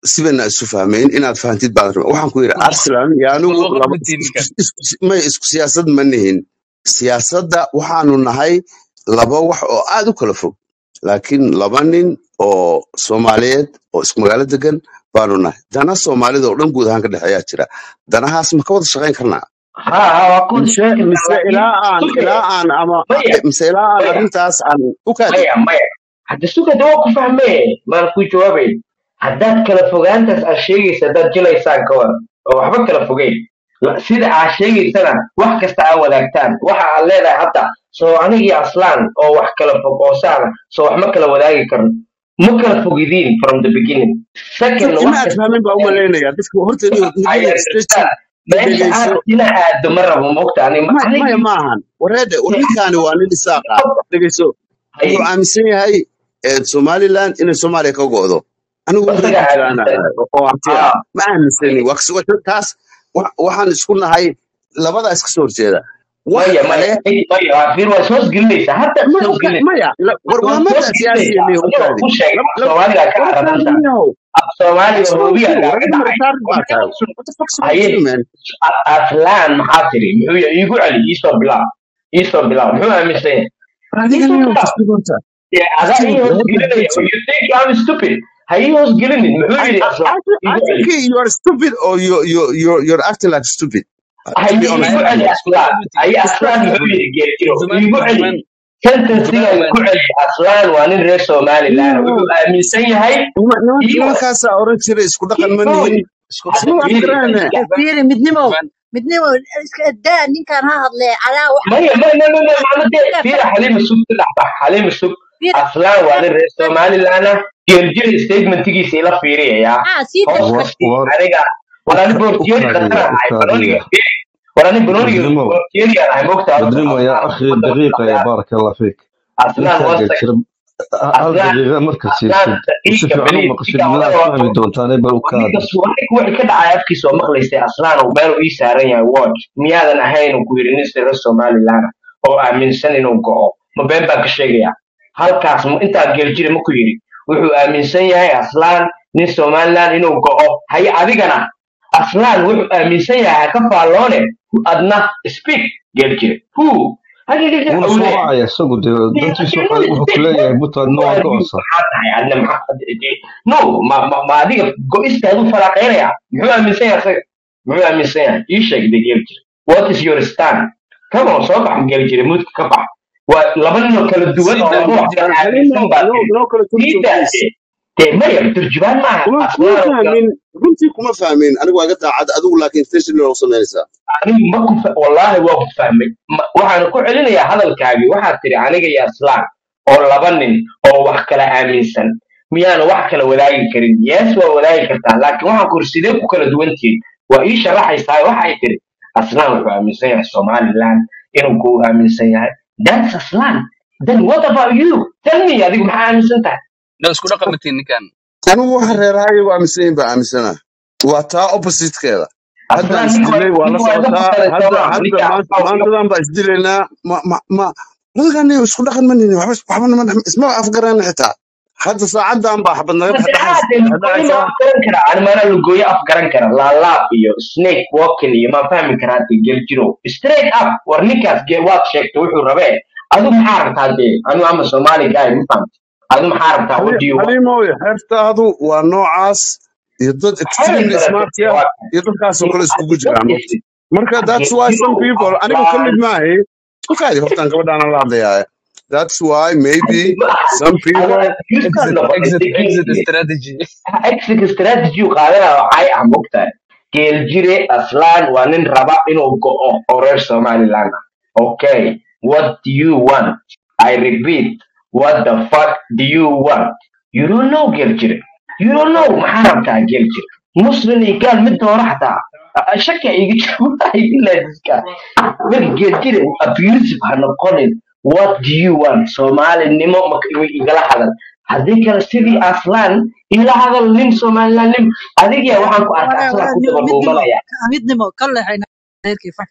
sibana isu fahmayn inaad fahantid baan rabaa waxaan ku yidhi arsenal iyo anigu Luuqad laba ma tihin isku- ninkan. isku- isku- may isku siyaasad ma nihin siyaasadda waxaanu nahay laba wax oo aad u kala fog laakiin laba nin oo soomaaliyeed oo isku magaalo degan baanu nahay dana soomaalida oo dhan guud ahaan ka dhexeeyaa jira danahaas ma ka wada shaqayn karnaa ha ha waa ku wada mise shaqayn kartaa mise laakiin ilaa aan suge ilaa aan ama maya mise ilaa aan maya arrintaas aan u kaadi maya maya hadda sugada waa ku fahmee maan ku jawaabay haddaad kala fogaantaas aad sheegaysa haddaad jilaysaan ka waran oo waxba kala fogeyn La- sida aad sheegaysana wax kasta aad wadaagtaan waxa aad leedahay hadda soo anigii aslaan oo wax kala fog oo saana soo wax ma kala wadaagi karno ma kala fogidiin from the beginning second ima wax aad kasta fahmin baa u wadaagi malaynaya dadka horta I nigada staging understand meesha dhegeyso aad ina aado ma rabo mogta ani ma- maya anigii maahan wareede war ninkaani waa nin isaaqa dhegeyso haye wuxuu aaminsan yahay eh, somaliland inay soomaaliya ka go'do anigu nin reer isaga puntland aaminsan ah oo arti ah ah ma aaminsani waa kas- waa taas wa- waxaan isku nahay labadaa iska soo horjeeda wax maya maya kale eh, maya waa fiir waa soos gelinaysaa hadda ma- soos uka- gelinaysaa maya la- war waa waa soos mabda siyaasiya gelinaysaa miya anigoo ukaadi ku sheegay lab af lab soomaaliga ka war caradan tahay miyahow af soomaaliga What's wrong with hoobiya you? kaaga Warada dhacay retarded baa tahay. What the fuck's wrong with haye you, man? a- aslaan maxaa tiri muxuu yahay iigu celi iisoo bilaab iisoo bilaab muxuu aaminsan yahay Adiga iisoo niyow bilaab kasbi horta. dee adaa Kasbi ii hoos horta gelinaya kasbi. you think I'm stupid ha ii hoos gelinin muxuu I, yidhi I, aslaan I, thi- I iigu think celi you are stupid or you you you you're acting like stupid. Uh, to haye be honest iigu with celi you, isku mid aslaan ma tihin. haye aslaan muxuu respectfully. yidhi geerjiro Turjumaan iigu celi turjumaan sentensigan turjumaan ku celi aslaan waa nin reer somaliland No, wuxuu aaminsan yahay nima- nima- iyo nimankaasaa oran jiray isku dhaqan ma iyo nihin. isku hadda Isma fiiri afgarane. Eh, fiiri midnimo turjumaan midnimo iska daa ninkan ha hadlee calaa wax maya maya maya maya macna dee ninka fiira xaliima sug saddex bax xaliima sug fiiri aslaan waa nin reer somaliland ah geerjiro statementigiisa ila fiiriyayaa ah sii hoos war kastii war aniga war ani uka boortiyeeri ukaadiya khatar ahay banoniga ukaadiya fiiri war ani banoniga بدريمو boortiyeeri aan ahay mogta بدريمو يا aslaan أخي ummadda دقيقة يا maqlayaa بارك الله فيك aslaan ninkaa one second geejira hal aslaan daqiiqa marka aslaan siisid si daqiiqa fiican u beliid maqashid ninka midaad odayga waa fahmi doontaane bal u ninka kaadi suwaxi wixii ka dhacay afkiisa oo maqlaysay aslaan uu meel ii saaran yahay watch miyaadan ahayn uu ku yidhi nin sira somaliland oo aaminsan inuu go'o ma been baan ka sheegayaa halkaas ma- intaa geeljire ma ku yidhi wuxuu aaminsan yahay aslaan nin somaliland inuu go'o haye adigana aslaan wuxuu aaminsan yahay ha ka faalloone adna speak geeljire hu hagigaga wuuna uu soo leeyahay wacaya isagu dee dantiisu waxay- wuxuu ku leeyahay buntland ma waa go'osa maxaa tahay adna maxaa no ma ma ma adiga go-istaadu falaaqeynaya muxuu aaminsan yahay asaga muxuu aaminsan yahay ii sheeg de geli jire what is your stand come on soo bax geli jire muudka ka bax waa laba ninoo kala duwan sii oo daa laba wax kala Halimo, aaminsan baa no, tiri no kala turjum, sii daa please. dee maya turjubaan maaha kuma kuma aslaan oo kale fahmin runtii kuma fahmin anigu waa ga daacad adigu laakiin station loo samaynaysaa anigu ma ku fa- wallaahi waa ku fahmay Ma- waxaan ku celinayaa hadalkaagii waxaad tiri aniga iyo aslaan oo laba nin oo wax kala aaminsan miyaana wax kala wadaagi karin yes waa wadaagi kartaa laakiin waxaan ku iri sidee ku kala duwan tihiin waa ii sharaxaysaa waxay tiri aslaan wuxuu aaminsan yahay somaliland inuu ku aaminsan yahay that's aslaan then what about you tell me adigu maxaa aaminsan tahay no isku dhaqan ma tihin ninkan anigu waxa reerahayagu aaminsan yihin baa aaminsana waa taa oppositekeeda haddaan aslaan ninka waa isdilay waa la ninka waa iga socotaa fakaray hadda soomaa hadda ninka maanta aslaan waa iga maantadan baa isdilaynaa ma ma ma wadagani isku dhaqan ma nini waxba waxba nama dhex- isma afgarana xitaa hadda saacadan baa xabad naga dhex dhexaysa saddexaad dhex lugooyo ma dhexaysaa afgaran karaa ani maanaa lugooyo afgaran kara laalaab iyo snake walking iyo maan fahmi karaa dee geljiro straight up war ninkaas ge waad sheegtay wuxuu rabee adu maxaa rabtaa dee anu ama somali guy ma fahamti adu maxaa rabtaa what do you want xaliimoy xeertaadu waa noocaas iyo dad xeer extremely kale smart dee ah waa iyo dadkaasoo kale iskugu what jiraan is it marka that's why some geljiro people anigu ka aflaan mid maahay ukaadi hortaan gabadhaana la hadlayaa that's why maybe ma aha some people adana kristan exit noqotay exit dee exit geljire strategy exit strategy uu qaadanaya waxay ah mogtahay geeljire aslaan waa nin raba inuu go'o oo reer somaliland ah okay what do you want i repeat what the fuck do you want you don't know geeljire you don't know maxaa rabtaa geeljire muslim iyo gaal mid doora xataa A- shaki iga jiraiska marka geeljire abusive ha noqonin what do you want soomaalinimo maka igala hadal haddii kale sidii aslaan ila hadal nin somaliland nin adigiya waxaan ku arkay Walaal, aslaan walaal, ku daba midnimo dhuumanaya midnimo ka lexayna reerkii fanka aan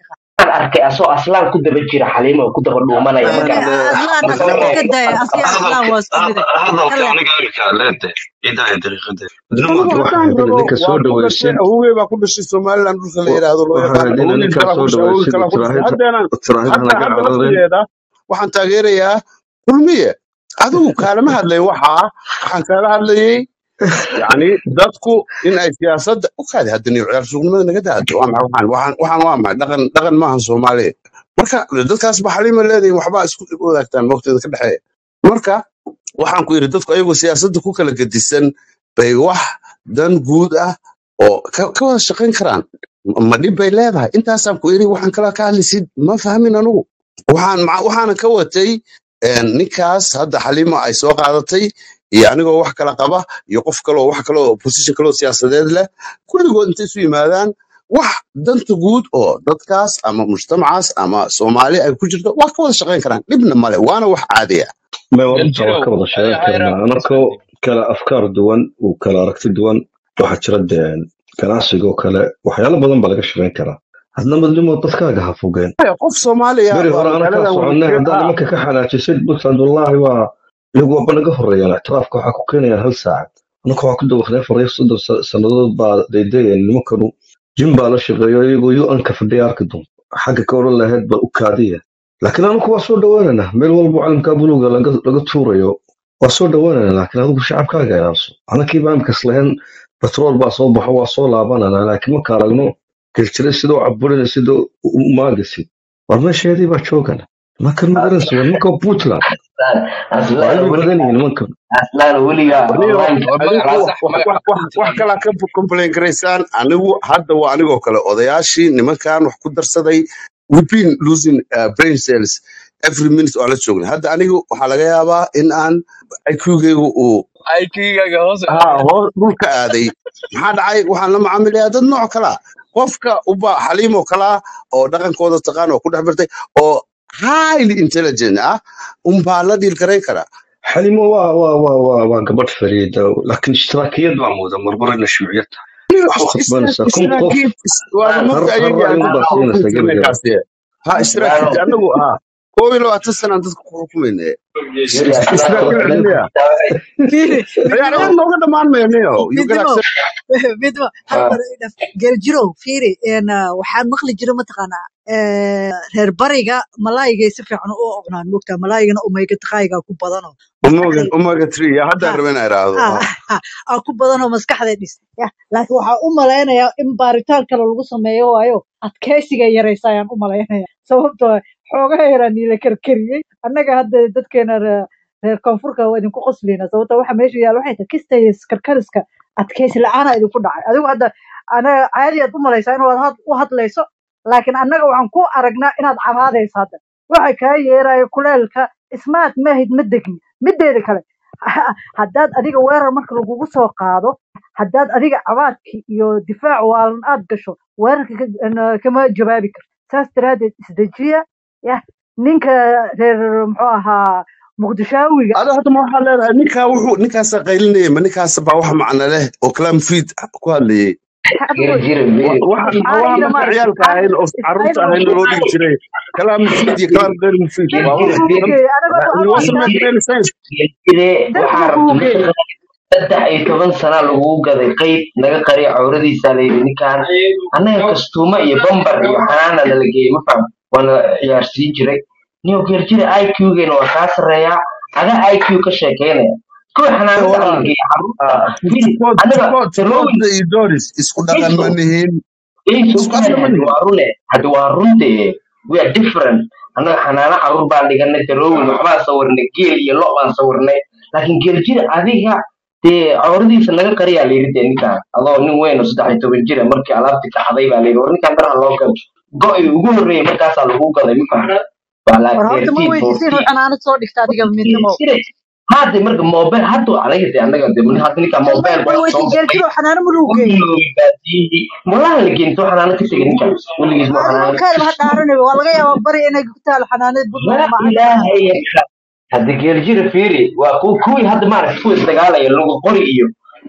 arkay asoo aslaan ku daba jira xaliimo oo ku daba dhuumanaya ma Een, garan eh, aslaan marka midnimo iska daya asiga aslaan hadalka waa isku mid had- hadalka kale aniga arkaa leente idaaya dariiqade midnimo anigu hadda haddaan waxaa hayd rabo ninka soo waan ku dhashay dhaweysid awowgey baa ku dhashay somaliland dhulka la wa- yidhaahdo loo waxaa yaqaan hayd ina awowgiis ninkaa kalaa ku soo dhashay awowgiis dhaweysid kalaa ku dhashay tiraahida haddana tiraahida hadda naga hadda cararin laftigeeda waxaan taageerayaa kulmiye adigu kaalama hadlayn waxaa waxaan kaala hadlayay yani dadku in ay siyaasadda u kaadi hadda niyo ciyaar suuqnimada naga daado waa maxay waxaan waxaan waxaan waa maxay dhaqan dhaqan maahan soomaaliya marka dadkaas ba xalima leedahin waxbaa isku wadaagtaan waqtida ka dhexeeya marka waxaan ku yidhi dadku ayagoo siyaasadda ku kala gedisan bay wax dan guud ah oo ka ka wada shaqayn karaan ma dhib bay leedahay intaasaan ku yidhi waxaan kala ka hadlaysid ma fahmin anugu waxaan maca- waxaana ka watay een, ninkaas hadda xalima ay soo qaadatay iyo anigoo wax kala qaba iyo qof kaloo wax kaloo position kaloo siyaasadeed leh kulligood intay isu yimaadaan wax danta guud oo dadkaas ama mujtamacaas ama soomaali ay ku jirto waa ka wada shaqayn karaan dhibna male waana wax caadi ah ma warta waa galjirow ka wada sheegan ayra karnaa anakoo kala afkaar duwan uu kala aragti duwan waxaa jira dee ganacsigoo kale waxyaalo badan baa laga shaqayn karaa hadna midnimo dadkaaga ha fogeen Haya, qof soomaaliya beri waa hore anakaa magaaladan wada soconay jooga haddaa ah nimanka ka xanaajisid puntland wallaahi waa iyagu waaba naga horeeyaan ictiraafka waxaa ku keenayaan hal saacad anaka waxaa ku dawaqnay afar iyo soddon sa- sannadood baa daydayeen nimankanu jim baa la shaqeeyo iyagoo un-ka fadhiya arki doon xagga ka oran lahayd bal u kaadiya laakiin anaku waa soo dhawaanana meel walba calamkaa buluga laga laga tuurayo waa soo dhawaanana laakiin adigu shacabkaaga ilaaliso anakii baa imkas lahayn batrool baa soo baxo waa soo laabanana laakiin marka aragno geljiray sidoo caburina sidoo u maagasid war meesheedii baa joogana nimankan magaranaysa waa nimanka puntland waa aslaan cilmi badan yihiin nimankan aslaan weligaa anigo online waa adigu magaca wax sax wax magaca wax wax wax puntland kalaa ka complain garaysaan anigu hadda waa anigoo kale odayaashii nimankan wax ku darsaday we've been losing uh, brain cells every minute oo aan la joognay hadda anigu waxaa laga yaabaa in aan IQ-gaygu uu IQ-gaaga hoos u haa aaday hoos dhulka aaday maxaa dhacay waxaan la macaamilayaa dad nooc kala qofka uba xaliimoo kalaa oo dhaqankooda taqaan oo ku dhex birtay oo highly intelligent ah unbaa la dhiil garayn kara xalimo waa waa waa waa waa gabadh fariida laakiin ishtiraakiyad baa mooda marmarina shuuciyad tahay waxaad khasbanaysaa kun qof istiraakiid waaba aslaan mogta har har ayagii aan ra'yi dadka baad ku siinaysaa xukumayna gebigeeda kaasi ha istiraakiid aslaan anagu haa koob iyo labaatan sanaan dadka ku xukumayna yiri aslaan istiraakiid oo cilmiya fiiri ciyaar midnimo aan nooga dhammaan maynayo you can midnimo accept midnimo hal mar ina geeljirow fiiri een, ah, waxaan maqli jira mataqaanaa eh, reer bariga malaayigay si fiican u oqnaan mogtaa malaayigana omega taqaayigaa ku badanoo umoga maskaxday umoga three ya haddaan ha rabay inaan iraahdo ha ha ha aa ku badanoo maskaxday dhis ya laakiin waxaa u malaynayaa in baaritaan kale lagu sameeyo waayo adkeysiga yaraysa ayaan u malaynaya sababtoo ah xoogaha yaraa niila karkariyey annaga hadda dadkeena reer reer koonfurka waa idinku qoslina sababtoo waxa meesha yaalla waxay tahay kista iyo karkariska adkeysi la-aana idinku dhacay adigu hadda anaga caadi aad u malaysaa inaad had- u hadlayso laakiin annaga waxaan ku aragnaa inaad cabaadayso hadda waxa kaa yeeraya kuleelka ismaad maahid ma degni mideeda kale haddaad adiga weerar marka lagugu soo qaado haddaad adiga cabaadki iyo difaac waalan aad gasho weerarka ka- na- kama jawaabi karto saas daraaddeed isdejiya yah ninka reer muxuu ahaa muqdishaawiga ada hadda ma waxaa leedahay ninkaa wuxuu ninkaasa qaylinaya ma ninkaas baa wax macno leh oo kalaam fiid ku hadlayay jira adigu jira Wa- miri waxa ma waxa iscaayida marka maaragtay ciyaalka ahayn oo caruurta iscaayida ahayn loo dhigi jiray kalaam mufiid iyo kalaam geyr mufiid jira waa jira wax dadkii buu miri geeyey anaga it waxaan u wasn't arkaa make any sense jire dadkii waxaa buu rabta geeyey naga saddex iyo toban sana lagugu gaday qeyb naga qariya cawradiisa layidhi ninkaan annaga kastuuma iyo bambar iyo xanaana nala geeyey ma faham waana ciyaarsiin jiray niyo geer jira iq-geena waa kaa sarreeyaa adaa iq ka sheekeynaya kuwa xanaanada la walaal geeya caruurta ah, miri tukood anaga tukood talooyin tukoodda iyo doris isku dhaqan ma iso nihiin iso isku kuwan asla ma hadi nihiin waa rune hadi waa runte we are different annaga xanaano caruur baan dhiganay talooyin waxbaan sawirnay geel iyo lo baan sawirnay laakiin geel jira adiga dee cawradiisa naga qariyaa layidhi dee ninkaan adoo nin weyn oo saddex iyo toban jira markii alaabti kacday baa layidhi war ninkaan daraha loo gado go-i ugu horreeyay markaasaa lagu gaday ma fahmi waa la war horta ma thirteen weydiisin fourteen uu xanaanad soo dhigta adiga midnimo hadda marka mobile hadda anaga de anaga de hadda ninka may mobile may baa soo weydiin baxay geelkiro xanaano ma lagu u geeyey biloobay baadiyihii malaha la geyn soo xanaano ka tegay ninkan weligiis ma adigu xanaano kaadaba ha dhaaranayba waa laga yaabaa bari inay ku taalo xanaanada puntland la ama cagta ilaaha yarka hadda geeljira fiiri waa ku kuwii hadda maaragta kuwa isdagaalaya lagu qori iyo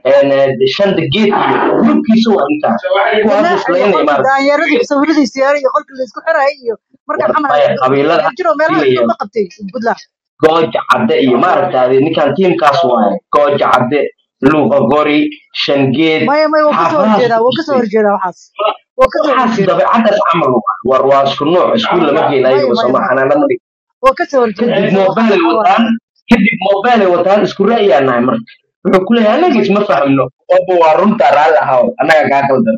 shanta geed iyo gurubkiisa waa intaa kuwaas ganaax iyo islaynaya qolka maaragta daanyeerada sawiradiisa yaara iyo qolka laysku xiraya iyo marka xamar maya qabiilada geeljiro meelaha dilaya ma qabtay puntland gooja cadde iyo maaragtaade ninkan tiimkaas waaye gooja cadde luuqa gori shangeed maya maya waa kasoo xaafadahaas horjeedaa waa kasoo horjeedaa waxaas waa kasoo waxaas horjeedaa dabeecadaas camal waa war waa isku nooc iskuul lama maya geenayo maya basoma maya xanaana ma dhig waa kasoo horjeedaa kadib waxa mobilay waxa waaye wataan kadib mobilay wataan isku ra'yaa nahay marka wuxuu ku leeyahay anaga isma fahamno oba waa runta raalli ahaw annaga kaa qaldan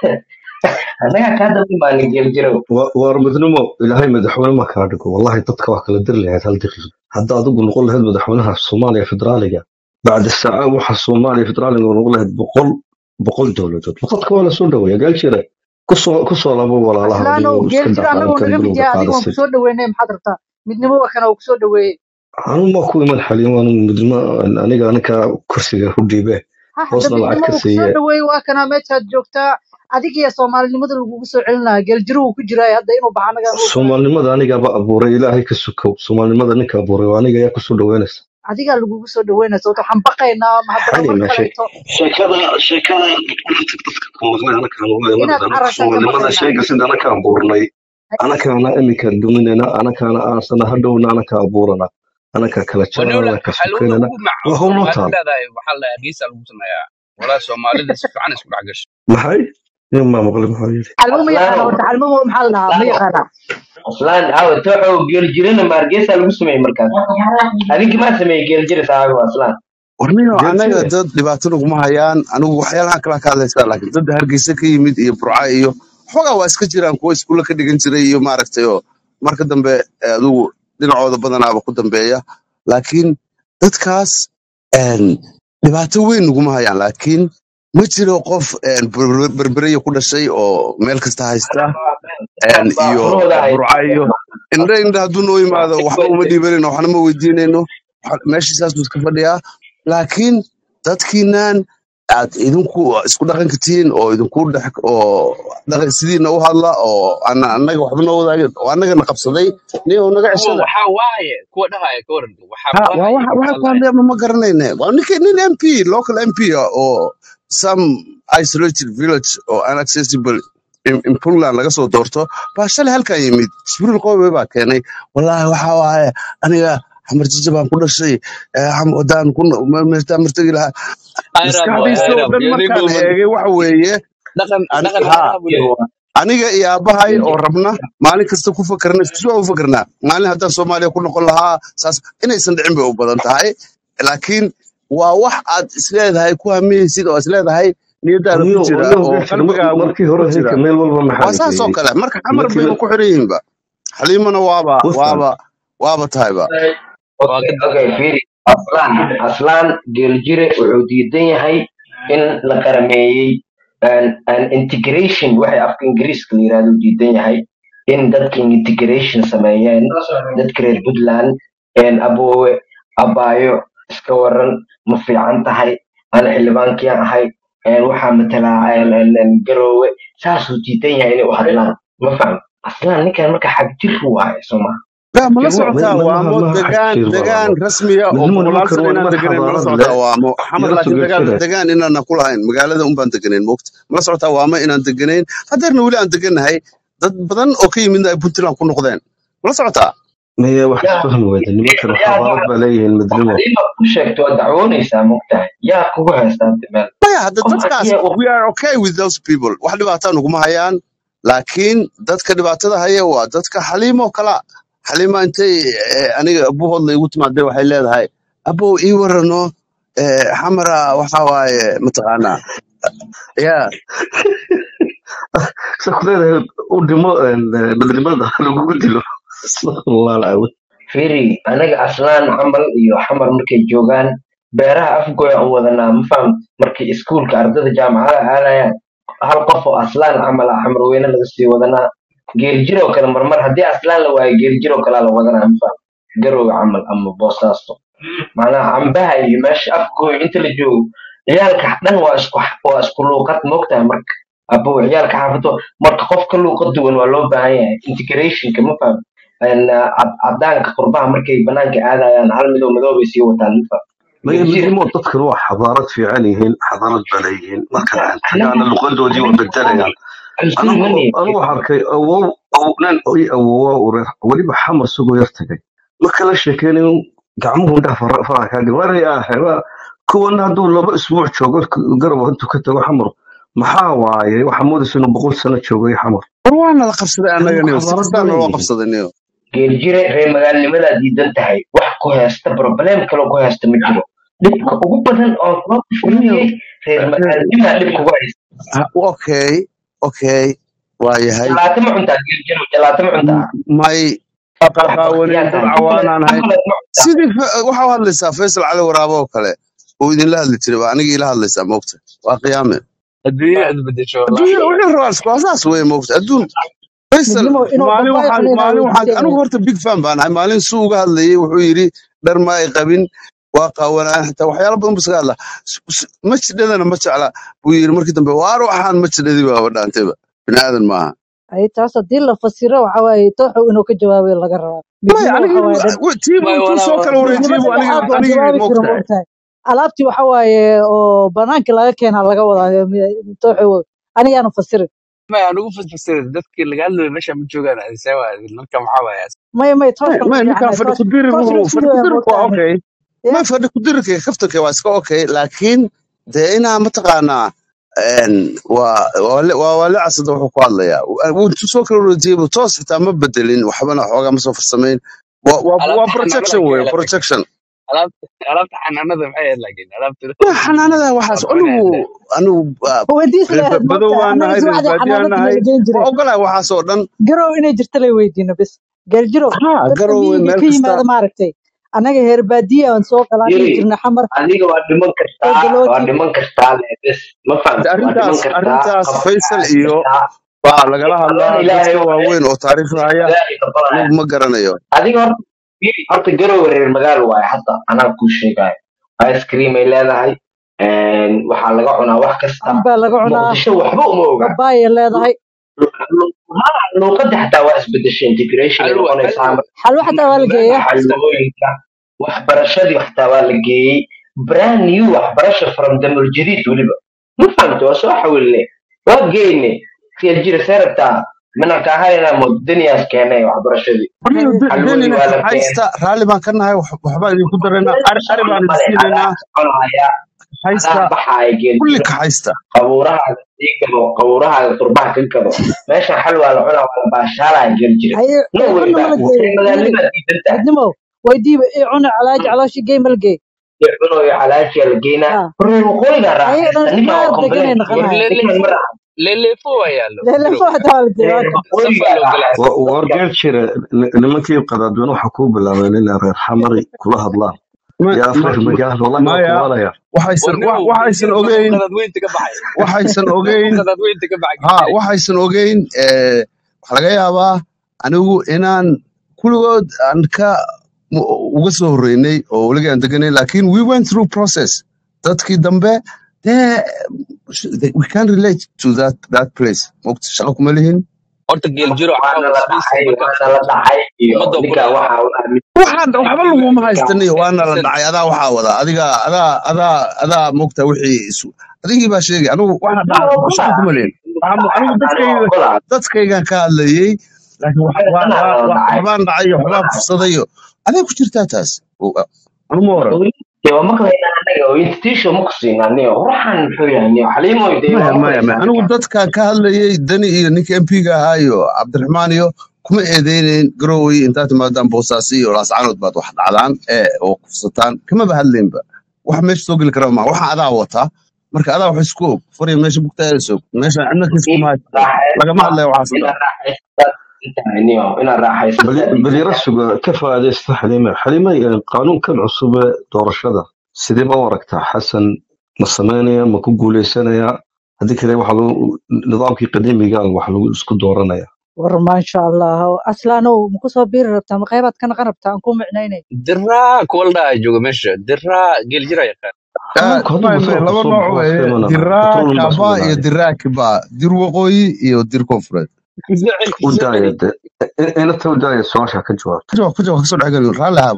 annaga kaa daldan baana geeljirow waar midnimo ilaahay madaxweyne ma kaa dhigo wallahi dadka wax kala diri lahayd hal daqiiqo hadda adigu noqon lahayd madaxweynaha soomaaliya federaaliga bacda saaca waxa soomaaliya federaaliga noqon lahayd boqol boqol dowladood dadka waa lasoo dhaweeya gaal jira kusoo kusoo labo walaalaha aslaanow adigoo iska geeljiro dhaca annagoo intaan naga mid bilowga yahay adiga waan qaadasay kusoo dhaweynay maxaad rabtaa midnimo waa kana waa kusoo dhaweeyey anu ma ku iman xaliin waanu midnimo aniga aninka kursiga ku dhiibe ha hadda hoosna lacag midnimo ka uu kusoo siiye dhaweeyey waa kana meeshaad joogtaa adiga iyo soomaalinimada lagugu soo celin lahaa geeljiro wuu ku jiraa hadda inuu baxa anagaan u ogolahay soomaalinimada anigaaba abuuray ilaahay ka sukow soomaalinimada ninka abuuray waa aniga ayaa kusoo dhaweynaysa adigaa lagugu soo dhaweynaysa wata waxaan baqaynaa ma haddana xali mar meeshe kaleeto sheekada sheekada dadka ku maqlay anakaan waa inaad imanayna carartaan ka soomaalinimada baqaynaa sheega sida anakaan buurnay anakaana iminka duminayna anakaana aansana hadhowna anaka abuurana anaka kala wanowla jarana ka xalwada sukaynana ugu mac waa hawl noo waxaad taal leedahay waxaa la hargeysa lagu sameeyaa walaa soomaalida si fiican isku dhex gasho maxay nin maa maqlay maxaa yidhi xalmo ma yaqaana aslaanow horta xalmo maxaa la dhahaa ma aslaanow yaqaana aslaan awe tooxow geeljirana ma hargeysa lagu sameeyey markaas adinki maa sameeyey geeljira saaxibo aslaan warniyo geel anaga jire dad dhibaato naguma hayaan anigu waxyaalaha kala ka hadlaysaa laakiin dad hargeysa ka yimid iyo burca iyo xogaa waa iska jiraan kuwa iskuulla ka dhigan jiray iyo maaragtay oo marka dambe eh, adigu dhinacooda badanaaba ku dambeeya laakiin dadkaas een, dhibaato weyn naguma hayaan laakiin ma jiro qof een, ber- berbereye ku dhashay oo meel kasta haysta een, baa iyo furahooda hay burca iyo indha indha hadduu noo yimaado waxba uma dhiibanayno waxna ma weydiinayno waxa- meeshiisaasuu iska fadhiyaa laakiin dadkiinan aad idinku isku dhaqanka tihiin oo idinku dhex oo dhaqan sidiina u hadla oo ana annaga waxba noo wadaagin oo annagana qabsaday nin oo naga kuwa ceshada waxaa waaye kuwa dhahaya ka waran waxaa ha waa waaye waxa waxa ku wallahi hadlaya ma ma garanayne waa ninka nin mp local mp ah oo some isolated village oo inaccessible in, in puntland laga soo doorto baa shalay halkan yimid jibriil qowe baa keenay wallaahi waxa waaye aniga xamar jija baan ku dhashay eh, xam- wadaan ku no- ma- meeshaan martagi lahaa ayraab waay maskaxdiisa oo ayraab dhan yadi markaan dhuuban eegay waxa weeye dhaqan an- dhaqan ha haaraha buu leeyahay aniga iyo aabbahay oo rabna maalin kasta ku fakarna isku soo u fakarnaa maalin haddaan soomaaliya ku noqon lahaa saas inaysan dhicin bay u badan tahay laakiin waa wax aad isleedahay ku hamiyeysid oo isleedahay niyadaada ku aniyo jira aniyo oo gaal jira qalbigaagu markii ku hore jira hayka meel walba maxaa waa la saas oo geeyey kale marka xamar markii bayba la ku xiran yihiinba xaliimana waaba wafan waaba waaba tahayba waa okay ka okay daraya fiiri aslaan aslaan geeljire wuxuu diidan yahay in la qarameeyey an an integration waxay afka ingiriiska la yirahdo diidan yahay in dadka integration sameeyeen dadka reer puntland een aboowe abaayo iska waran ma fiican tahay ana xildhibaankii ahay een waxaa matalaa een een een garoowe saasuu diidan yahay inay u hadlaan ma faham aslaan ninkan marka xag jir waaye soo ma لا ما لا Jir waa سعوتها ما وامو ما حد دقان كثير دقان بابا رسمية من او هم بقولال نمكن سنة وان إنان من دقنين ما لا حضارات سعوتها لا وامو حمر يرسو لكن دقان قلت دقان إنان نقول هاين مقالة أم بان دقنين موقت ما لا سعوتها واما إنان دقنين هدرنا ولي أن دقن هاي dad badan oo ka yimid ay puntland ku noqdeen mala socotaa مية واحد yaa فهم ويدا نمكن yaa حضارات بلايه المدرمة waxdiima ku sheegto waa dacwoonaysaa mogtahay yaa kugu haystaa meel maya hadda qof dadkaas haddii uu we are okay with those people wax dhibaataa naguma hayaan laakiin dadka dhibaatada haya waa dadka xaliimo kala xaliima intay eh, aniga abuhoodla igu timaadee waxay leedahay abow ii warano eh, xamara waxa waaye mataqaanaa ya سكرين ودمو مدرمة لو قلت له استغفر الله العظيم fiiri anaga aslaan camal iyo xamar markay joogaan beeraha afgoya u wadanaa ma faham markay iskuulka ardada jaamacada aadayaan hal qof oo aslaan camal ah xamar weyne laga sii wadanaa geeljiroo kale marmar haddii aslaan la waayo geeljiroo kalea la wadanaa ma faham garowga camal ama boosaasto macnaha cambaha iyo meesha afgooy inta la joogo ciyaalka dhan waa isku waa isku luuqad moogtahay marka abo ciyaalka xaafado marka qof ka luuqad duwan waa loo baahan yahay integrationka ma faham een, ah, cad- cadaanka qurbaha markay banaanka aadayaan hal midow madow bay sii wataan ma faham maya geljire midnimo dadkan waa xadaarad fiican yihiin xadaarad baa leeyihiin marka aan tagaana anaga luqadoodii waa anaga bedelayaan kalsooni ma anigu nihin anigu waxaan arkay awow aw- nin i awowa ureer weliba xamar isagoo yar tagay marka la sheekeynayo gacmuhu indhaha fara- faraha kaaga waray aheba kuwan hadduu laba isbuuc joogo garab intuu ka tago xamar maxaa waaye waxaa moodaysa inuu boqol sano joogay xamar war waana la qabsaday anigu annagani si xadaarad kastaa ma naloo leeyihiin qabsaday niyo geeljire reer magaalnimadaa diidan tahay wax ku haysta problem kale ku haysta ma jiro dhibka ugu badan oo kula niyo kushuriyey reer magaalnimaa dhib kugu haysta ha- okay okay waa yahay jalaato ma cuntaa geeljiro jalaato ma cuntaa M- may wax qaqaawanin baktiyaa dad tahay cawaanaan ahayn chocolate ma cuntaa sidii fa- waxaa u hadlaysaa faysal cali waraabo oo kale oo idinla hadli jiray baa aniga ila hadlaysaa moogta waa qiyaame adduunya aad bedesho adduunya wallaahi wixii rabaa waa saas weye moogta adduun faysal midnimo inuu maalin babaay waxaan cunayna maalin waxaan weydiisay anigu horta big fan baan ahay maalin suu uga hadlayay wuxuu yidhi dhar ma ay qabin waa qaawanaan xitaa waxyaalo badan buu iska hadlaa S- s- ma jidhadana ma jecla buu yidhi markii dambe waar waxaan ma jidhadi baaba dhaantayba bini aadan maaha ay taas haddii la fasiro waxa waaye tooxu inuu ka jawaabayo laga rabaa maya midnimo aniga waxa waaye dhan tiiba may intuu walaa soo kala midnimo wareejiyey buu aniga saddexaad baan aniga jawaabi moogtahay karo moogtahay alaabtii waxa waaye oo banaanka laga keenaa laga wadaa tooxu anigaanu fasirin may anugu fasfasirin dadkii laga hadlayo meesha ma joogaan adisee waa ninka maxaa waaya maya maya maya tooshkan ku maya ninkaan fiicanahay fadhi toosh ku dirir toosh wuxuu fadhi laftiisa ku waa dirirka waa moogtahay okay ya ma fadhi ku dirirka kaftanka waa iska okay laakiin dee inaa mataqaanaa een, waa waa le- waa waa le casada wuxuu ku hadlayaa wuu intuu soo kala wareejiyey buu toos xitaa ma bedelin waxbana xoogaa ma soo farsamayn waa waa waa alaabta xanaanada projection ka wey hela projection alaabta alaabta xanaanada maxay ahayd laakiin alaabta ma xanaanada waxaas waa anigu cunaysa anigu ah, weydiis reer lahayd badow moogtahay baan annaga nahay reer subaxdii baadiyaan xanaanadii nahay laga geen waa jiray ogolahay waxaas oo dhan garow inay jirta lay weydiino bes geeljirow ha dadka garowe miyiga meel ka kasta yimaada maaragtay annaga heer baadiya aan soo galaan dhihi yiri jirnay xamar adiga waa dhiman oo kartaa waa galooti dhiman kartaa le bes ma de fahamta waa dhiman arrintaas kartaa arrintaas qabka faysal caadi iyo kartaa baa lagala adoon hadlaa ilaahay dadka waaye waaweyn oo taariikhda haya ilaahay noqonaya anigu ma garanayo adiga horta yiri horta garowe reer magaalo waaye hadda anaa kuu sheegayo ice cream ay leedahay een, waxaa laga cunaa wax kasta cambaa laga cunaa muqdisho waxba uma oga babaaya leedahay luuqadda xataa waa isbedeshay integration ay xalwa noqonaysaa xalwa xalwo xataa waa la meel geeyaa kasta xalwooyinka waxbarashadii xataa waa la geeyey brand new waxbarasha from damul jadiid weliba ma fahamta waa soo xawilne waa geyne reer jira seerabtaa manaka ahayna modaniyaas keenay waxbarashadii anigu de- xalwadii denina waa la keenay kaxaysta raalli baan ka nahay wax- waxbaan idinku daraynaa ari ari baan idin male adaa siinaynaa soconaya kaxaysta adaa baxaaya kulli geeljiro kaxaysta qabuurahaaga sii gado qabuurahaaga turbaha ka gado meeshan xal waa la cunaa waa la baashaalaya geeljire haye no ee way cunna back mala geeyo reer yiri magaalnimaa diidan tahay midnimo weydiiba ii cuna calaaji calooshi gey mala geey iyo cunoyo calaashiya la geynaa ha reer waqooyigaa ayaga raaxaysta dhan ninkan waa qaar complain deganay war naqanahay ninkan ma leleefo raaxaysta leleefo waa yaallo leelefo garow xataa waa la geeya reer waa kan safaa waqooyigaa loo galaya raaxaysta war dadka geel jira ni- nimankii qadaadweyne waxaa kuu bilaabeen inay reer xamari kula hadlaan ma yaa ma reer ma- magaalo wallahi waa maya kuwaalaya waxaysan warnimow wa- waxaysan geeljiro markuu ogeyn qadaadweynta ka baxay waxaysan markuu ogeyn qadaadweynta ka baxay ha geeljire waxaysan ogeyn eh, waxaa laga yaabaa anigu inaan kulligood aan ka mu- uga soo horreynay oo weligii aan deganay laakiin we went through process dadkii dambe dee we can relate to that that place mogta shaqo kuma lihin horta geeljiro waana caawa la isbiisay dhacay markaa waana la dhacay iyo ummadda ku ninkan leedahay waxaa u aamin waxaan waxba IQ laguma IQ haystaniyo waana la 10% dhacay adaa waxaa wada adiga adaa adaa adaa mogta wixii isu adigii baa sheegay anigu waxa ma dhaca ogola shaqo kuma lihin waxaan anigu ani dadkayga ogola dadkaygan ka hadlayey laakiin wax- anaga waa- tanaa waa- loo waa- dhacay waxbaan dhacay iyo waxbaan kufsadayo aday ku jirtaa taas anu ma oran dee waa maqlayna anaga oo institution ma ku siinaa niyo waxaan muxuu yahay niyo xaliimoy dee maya waa maya maya maqlaysaa anigu ninkan dadkan ka hadlayey dani iyo ninka mp-ga ahaa iyo cabdiraxmaan iyo kuma eedeyneyn garowey intaad timaadaan boosaasi iyo laascaanood baad wax dhacdaan ee oo kufsataan kamaba hadleynba wax meesha soo geli kara ma waxa adaa wataa marka adaa wax isku og fariya meesha bugtaayasog meesha cidna kiis kuma haysto lagama raaxaysta hadlayo waxaas oo dhan inaad raaxaysta intahay niyo inaad raaxaysta bal bal yara suga ka faa'iidaysta xaliime xaliime eh, qaanuunkan cusub ee doorashada sidee ba u aragtaa xasan ma samaynaya ma ku guuleysanaya haddii kale waxa lagu nidaamkii qadiimiga ah wax lagu isku dooranaya war maasha allah aslaanow maku soo biiri rabtaa ma qaybaad ka naqan rabtaa aan ku micnaynay diraa kuwa la dhaha jooga meesha diraa geeljira yaqaan Ah, qaanuunku hadduu maya batroolka soo baxo maya laba nooc waa weeye iska imanaya diraa batroolun baa soo kaba iyo bilaabay diraa kiba dir waqooyi iyo dir koonfureed ku soo celi ku u soo daaya celi de inata u daaya su-aasha ka jawaabta ku jawaab ku jawaab kasoo dhexgeliyo raalli ahaaba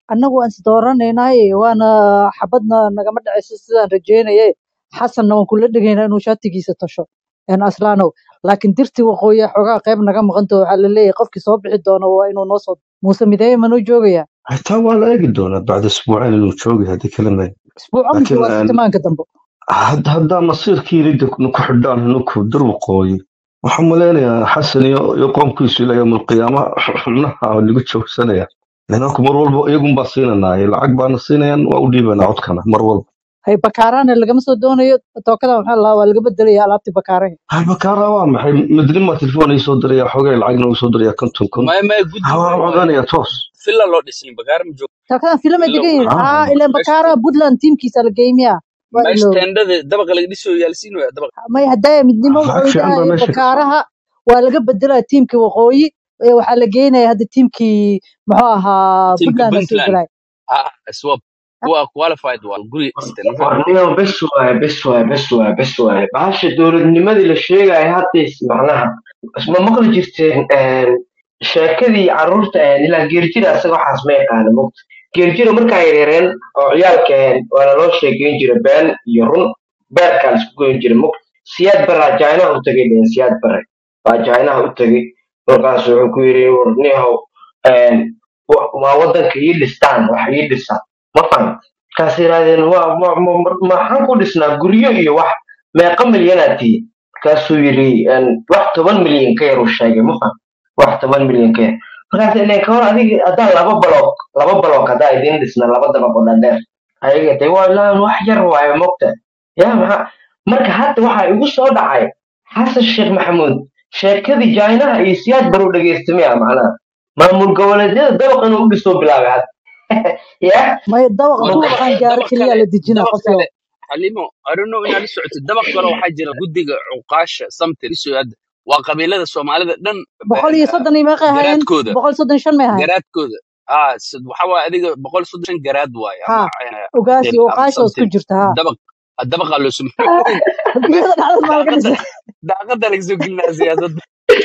annagu waan isdooranaynaye waana xabadna nagama dhacayso sidaan rajeynaye xasanna waan kula dhegaynaa inuu shaatigiisa tasho een aslaanow laakiin dirtii waqooyi xoogaa qayb naga maqanto waxaa la leeyahay qofkii soo bixi doona waa inuu noo soo muuse mideeye manoo joogaya xitaa waa la eegi doonaa bacda isbuucayn inuu joogay haddii kale may isbuuco mise laakiin waa een, sitimaanka dambe had- haddaa masiirkii ridda ku xidhaan ninku dur waqooyi waxaan malaynayaa xasan iyo iyo qoomkiisu ilaa yowmalqiyaama xubnaha lagu joogsanaya lanaku mar walba iyagunbaa siinanaaye lacag baana siinayaan waa u dhiibanaa codkana mar walba hay bakaaraana lagama soo doonayo tookada maxaa la waa laga bedelaya alaabtii bakaaraha halbakaara waa maxay midnima telefoon ii soo diraya xogay lacagna uu soo diraya konton kun maya maya guddi ha waa weyn waaye codanaya toos filla loo dhisin bagaar ma joogo tookadan filim ay filla degan yihiin ha aa ilaan meesha bakaaraha puntland tiimkiisa la geeymiya waa meesha iloowe teendhada dabaqa laga dhisayo yaalsiin waya dabaqa may hadaya midnimo lacag wuxuu fiican baa dhahay meesha ka socda bakaaraha waa laga bedelaya tiimkii waqooyi ee waxaa la geynaya hadda tiimkii muxuu ahaa tiimka puntland la soo puntland gelaya ha swap kuwa qualified waa guri dhisteen ma fahamtay warniyo bes waaye bes waaye bes waaye bes waaye bahasha dowladnimadii la sheegayo haddays macnaha ma maqli jirteen een, sheekadii carruurta een, ilaa geerjira isaga waxaas ma yaqaana mogta geerjira markaa yaryareen oo ciyaalka een, waana loo sheegeyn jira been iyo run beerkaa laisku goyn jira mogta siyaad baraa jainaha u tagay dhehen siyaad bare baa jainaha u tagay markaas wuxuu ku yidhi warniyahow een, wa- waa waddanka ii dhistaan wax ii dhisa ma fahamta markaas yidhahdeen waa ma- ma- ma- maxaan ku dhisnaa guryo iyo wax meeqa milyanaad tihi markaasuu yidhi een, wax toban milyan ka yar uu sheegay ma faham wax toban milyan ka yar markaas ileen ka hor adiga haddaan laba baloog laba baloog haddaa idiin dhisna laba dabaq oo dhaadheer ayaga de waa laan wax yar waayo mogta ya maxaa marka hadda waxaa igu soo dhacay xasan sheekh maxamuud sheekadii jainaha iyo siyaad baru dhegeysamaya macnaha maamul goboleedyada dabaq inuu u dhisoo bilaabay hadda ya may dabaq waa duul dabaq qaan gaaro dabaq keliya kale la dejinaa dabaq qofyo kale xalimo I don't know inaad la socotid dabaq kale waxaa jira guddiga cuqaasha samtir isu hadda waa qabiilada soomaalida dhan boqol iyo soddon iyo meeqay ahaayeen garaadkooda boqol soddon iyo shan may ahaayeen garaadkooda ah sid- waxa waaye adiga boqol soddon shan garaad waaye ha ama eh, ogaas dil iyo ama uqaasha oo isku something jirta ha dabaq dabaqa loo sameeyey biyada dhacdad maa laga daaqada dhisay daaqada laga soo gelinaa siyaasadda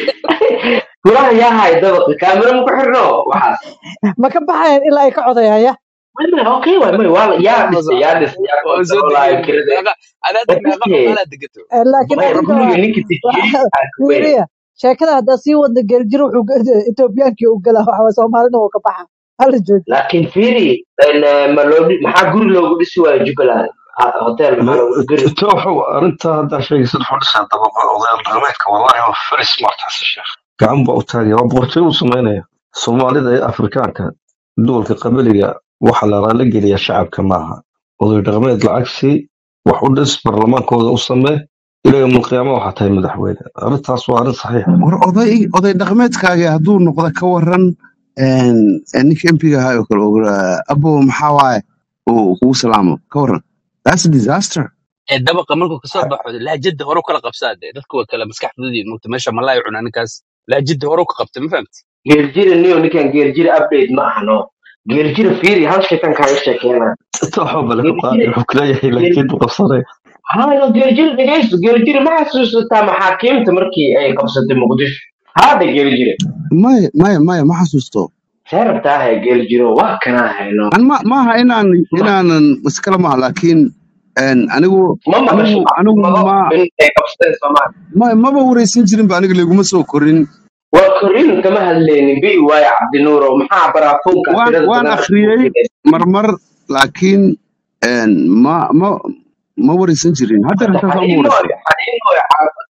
guraha yaa hay dabaqa kaamiro ma ku xirno waxaas ma ka baxayan ilaa ay ka codayaya Wayna, okay waay may waa yaa dhistay yaa dhistay yaa waa soo kontaroolaayo degeen kirade meeqa adaada meeqa Okey. cuqaalaa degato Eh, laakiin may arrinta guriga waa ninka tijiyey waa- aa ka weyn fiiriya sheekada haddaa sii wadna geeljiro wuxuu ge- etoobiyaankii u galaa waxaa soomaalina wuu ka baxa hala jooji laakiin fiiri een, eh, ma loo dhi- maxaa guri loogu dhisi waayo jubbaland Ah, hotel maxaa loogu guri tooxow arrintaa haddaa sheegaysa wuxuu dhisaa dabaqa odayaal dhaqameedka wallahi waa very smart xasan sheekh gacan baa u taagaya waa boqortooy uu samaynaya soomaalida iyo afrikaanka duwalka qabiliga waxa la raali geliya shacabka maaha oday dhaqameed lacag sii wax u dhis barlamaankooda u samee ilaa yowmalqiyaama waxaa tahay madaxweyne arrintaas waa arrin saxiixa war oday oday dhaqameedkaaga hadduu noqdo ka waran een, een ninka mpiga ahaa oo kale oo, ah, abo maxaa waaye uu kugu salaamo ka waran that's a disaster ee dabaqa markuu kasoo baxo laajada hore u kala qabsaa dee dadka waa kala maskaxdoodii mugta meesha malaayo cunaa ninkaas laajada hore u ka qabtay ma fahamti geeljira niyo ninkan geeljira update ma ahno geeljira fiiri hal sheekan kaaga sheekeena tooxoo bale ka qaadi geeljira wuxuu kuleeyahay laakiin buu qabsanaya hayo geeljira dhegeyso geeljira ma xasuusataa maxaakiimta markii ay qabsatay muqdisho haada geeljira maya maya maya ma xasuusto see rabtaa haya geeljiro waa kanaa hayno an ma maaha inaan inaanan iskala maha laakiin een, anigu ma maqasho anigu anigu maxkamado ma in ay qabsateen soomaaliya ma maba wareysan jirin ba aniga laguma soo korin waa korriin kama hadlaynin bi waayo cabdinuuro maxaa baraafoonka waan tirada waan badan akhriyey marmar laakiin een, ma ma ma wareysan jirin hadda hadda intaas ma xaliimo wareysan xaliimo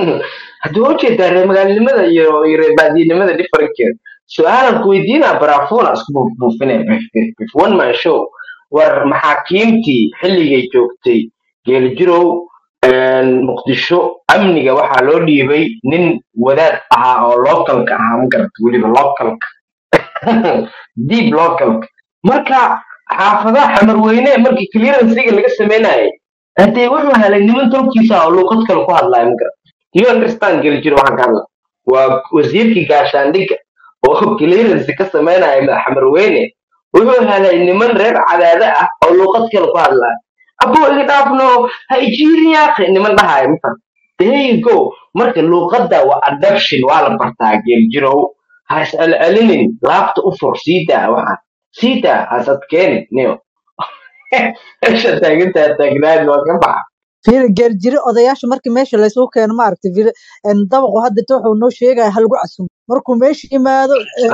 haddii waa ujeedaa reer magaalnimada iyo iyo reer baadiyenimada differenkeeda su-aalan ku weydiinaa baraafona isku buufinaya bif bif bif one man show war maxaakiimtii xilligay joogtay geeljirow een, muqdisho amniga waxaa loo dhiibay nin wadaad ahaa oo localka ahaa ma garata weliba localka deep localka marka xaafadaha xamarweyne markii clearancega laga sameynayay hadee wuxuu helay niman tolkiisa oo luuqad kale ku hadlaya ma garata you understand geljiro waxaan ka hadla waa wasiirkii gaashaandhigga oo clearance ka sameynaya madax xamarweyne wuxuu helay niman reer cadaade ah oo luuqad kale ku hadlaya abuu iga dhaafno ha ijiiriyaaqe niman dhahaya mafan there you go marka luuqadda waa adoption waa la bartaa geeljirow ha is celcelinin laabta u fur sii daa waxaan sita hasad keeni niyo meesha taagantaa taagnaan waa ka baxa fiir geeljire odayaasha markii meesha laysugu keeno maaragtay fiir een, dabaqu hadda inta wuxuu noo sheegaya halagu casumo markuu meesha yimaado een,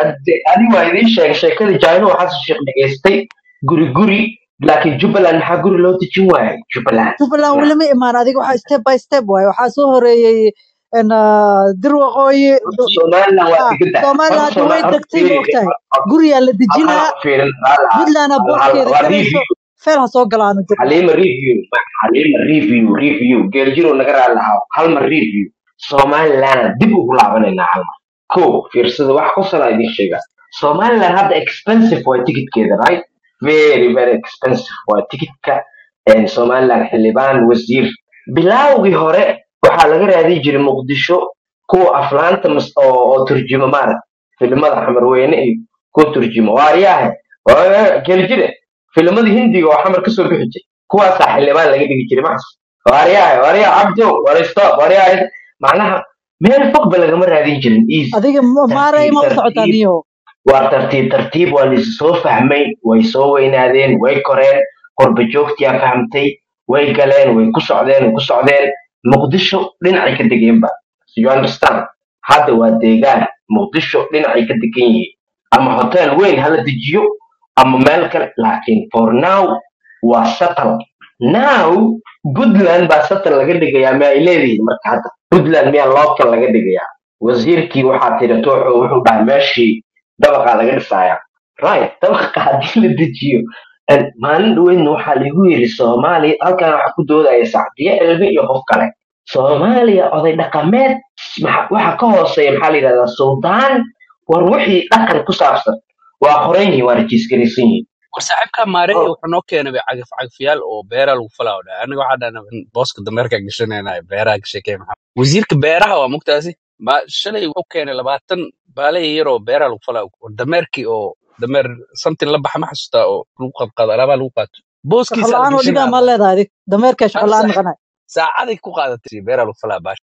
adi waa idiin sheegay sheekadii jaino xasan sheekh dhegaystay guri guri laakiin jubbaland maxaa guri loo dejin waayay jubbaland jubbaland weli ma imaan adiga waxaa step by step waaye waxaa soo horeeyey een, ah, dir waqooyi horta somaliland waa ah, degan tahay soomaaliya horta hadda way Soma- horta degtay ma fiiri ogtahay horta guriyaa la halkan dejinaa ha fiirin hal hal puntlandna hal hal booskeeda waa galayso review feel ha soo galaano jubbaland xaliima review xaliima review review geeljiro naga raali lahaa hal mar review somaliland dib ugu laabanaynaa hal mar ko fiirsada wax kusala idin sheega somaliland hadda expensive waa tikitkeeda right very very expensive waa tikitka een, somaliland xildhibaan wasiir bilaawgii hore waxaa laga raadin jiray muqdisho kuwa aflaanta mas- oo oo turjuma maarag filimada xamarweyne iyo kuwa turjuma waaryahe geeljire filimada hindiga oo xamar kasoo bixi jiray kuwaasaa xildhibaan laga dhigi jiray maxas waaryahay waaryaa cabdo warstop waaryahay macnaha meel fog ba lagama raadin jirin easy adiga ma- maaray tartiib ma u socotaa tartiib niyo waa tartiib tartiib waa lais soo fahmay way soo weynaadeen way koreen qorba joogtiyaa fahamtay way galeen way ku socdeen way ku socdeen muqdisho dhinacay ka degeenba So you understand hadda waa deegaan muqdisho dhinacay ka degan yihiin ama hotel weyn hala dejiyo ama meel kale laakiin for now waa settle now puntland baa settle laga dhigayaa ma ay leedihiin marka hadda puntland miyaa local laga dhigayaa wasiirkii waxaa tiri tooxo wuxuu dhahay meeshii dabaqaa laga dhisaaya right dabaqa haddii la dejiyo en, maalin dhaweydna waxaa lagu yiri soomaaliya halkan waxaa ku doodaya sacdiye cilmi iyo qof kale soomaaliya oday dhaqameed maxa- waxa ka hooseeya maxaa la yidhahdaa suldaan war wixii dhaqan ku saabsan waa qoran yihiin waa rajiisgaraysan yihiin war saaxiibka maareey Oh, wuxuu noo keenay bay cagaf cagafyaal oo beera lagu falaa oo dhahay aniga waxaa dhahna booska dameerka gashanayna beeraha ka sheekey maxaa wasiirka beeraha waa mugtaasi ma shalay wuxuu keenay labaatan baalay yar oo beeraha lagu falaa war dameerkii oo dameer samtin la baxa ma xasuustaa oo lagu qadqaado alaabaha lagu qaato shaqo booskiisa la la-aan oo dhigaa gashanaya maa leedahay adig dameerkaa shaqo hal la-aan saac naqanay saacaday ku qaadatay beeraha lagu falaa baash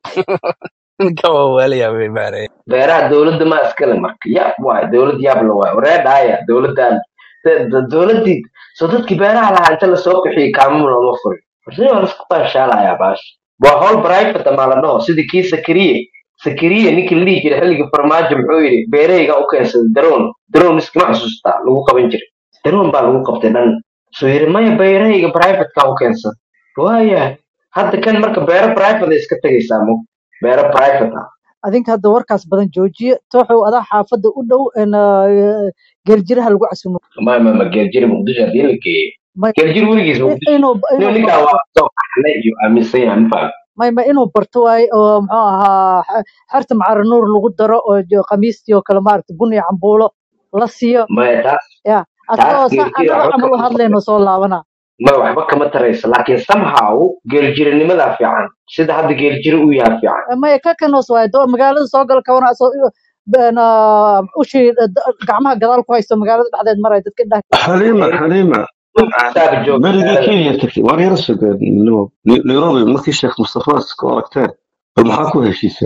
ninka waa waalayaa bay maareey beeraha dowladda ma iskale marka yaab waay dowlad yaab la waay waree dhaaya dowladdan de- de- dowladdii soo dadkii beeraha lahaa inta lasoo bixiyey kaamum looma furin warsi waa laisku qanshaalayaa baash waa howl private maa la dhaho sidii kii sakariye sakariye ninkii la dhihi jiray xilligii farmaajo muxuu yidhi beerahayga u keensaday daroon daroon iskama xasuustaa lagu qaban jiray daroon baa lagu qabtay dhan soo yidhi maya beerahayga privatekaa u keensan waayahay hadda kan marka beero private ay iska tegaysaa mo beero private ah adinka hadda warkaas badan joojiye tooxow adaa xaafadda u dhow een, ah, geeljiraha lagu casumo ma ma ma geerjiri muqdisho haddii la geeyo may geerjiri weligiis in- muqdisho inuu nin inuu ninkaa barto waa soo qaxnay iyo aaminsan yahay ma fahmi may ma inuu barto waaye oo muxuu ahaa x- xerta macaro nuur lagu daro oo jo- khamiistii oo kale maaragta bun iyo cambuulo la siiyo maya taas ya taas asagoo sa geerjiri annaga waxba camal u kama hadlayno soo laabana ma waxba kama taraysa laakiin somehow geerjirinimadaa fiican sida hadda geerjiri uu yahay fiican Eh, maya ka kanos waaye doo magaalada soo gala kawana asoo een, ah, ushii eh, da- gacmaha gadaal ku haysto magaalada dhexdeed maraya dadka indhaha xaliima xaliima intaaba jooga berigii magaalada kenya tagtay waar yara sugeen nairobi markii sheekh mustafa iska aragteen bal maxaa ku heshiiseen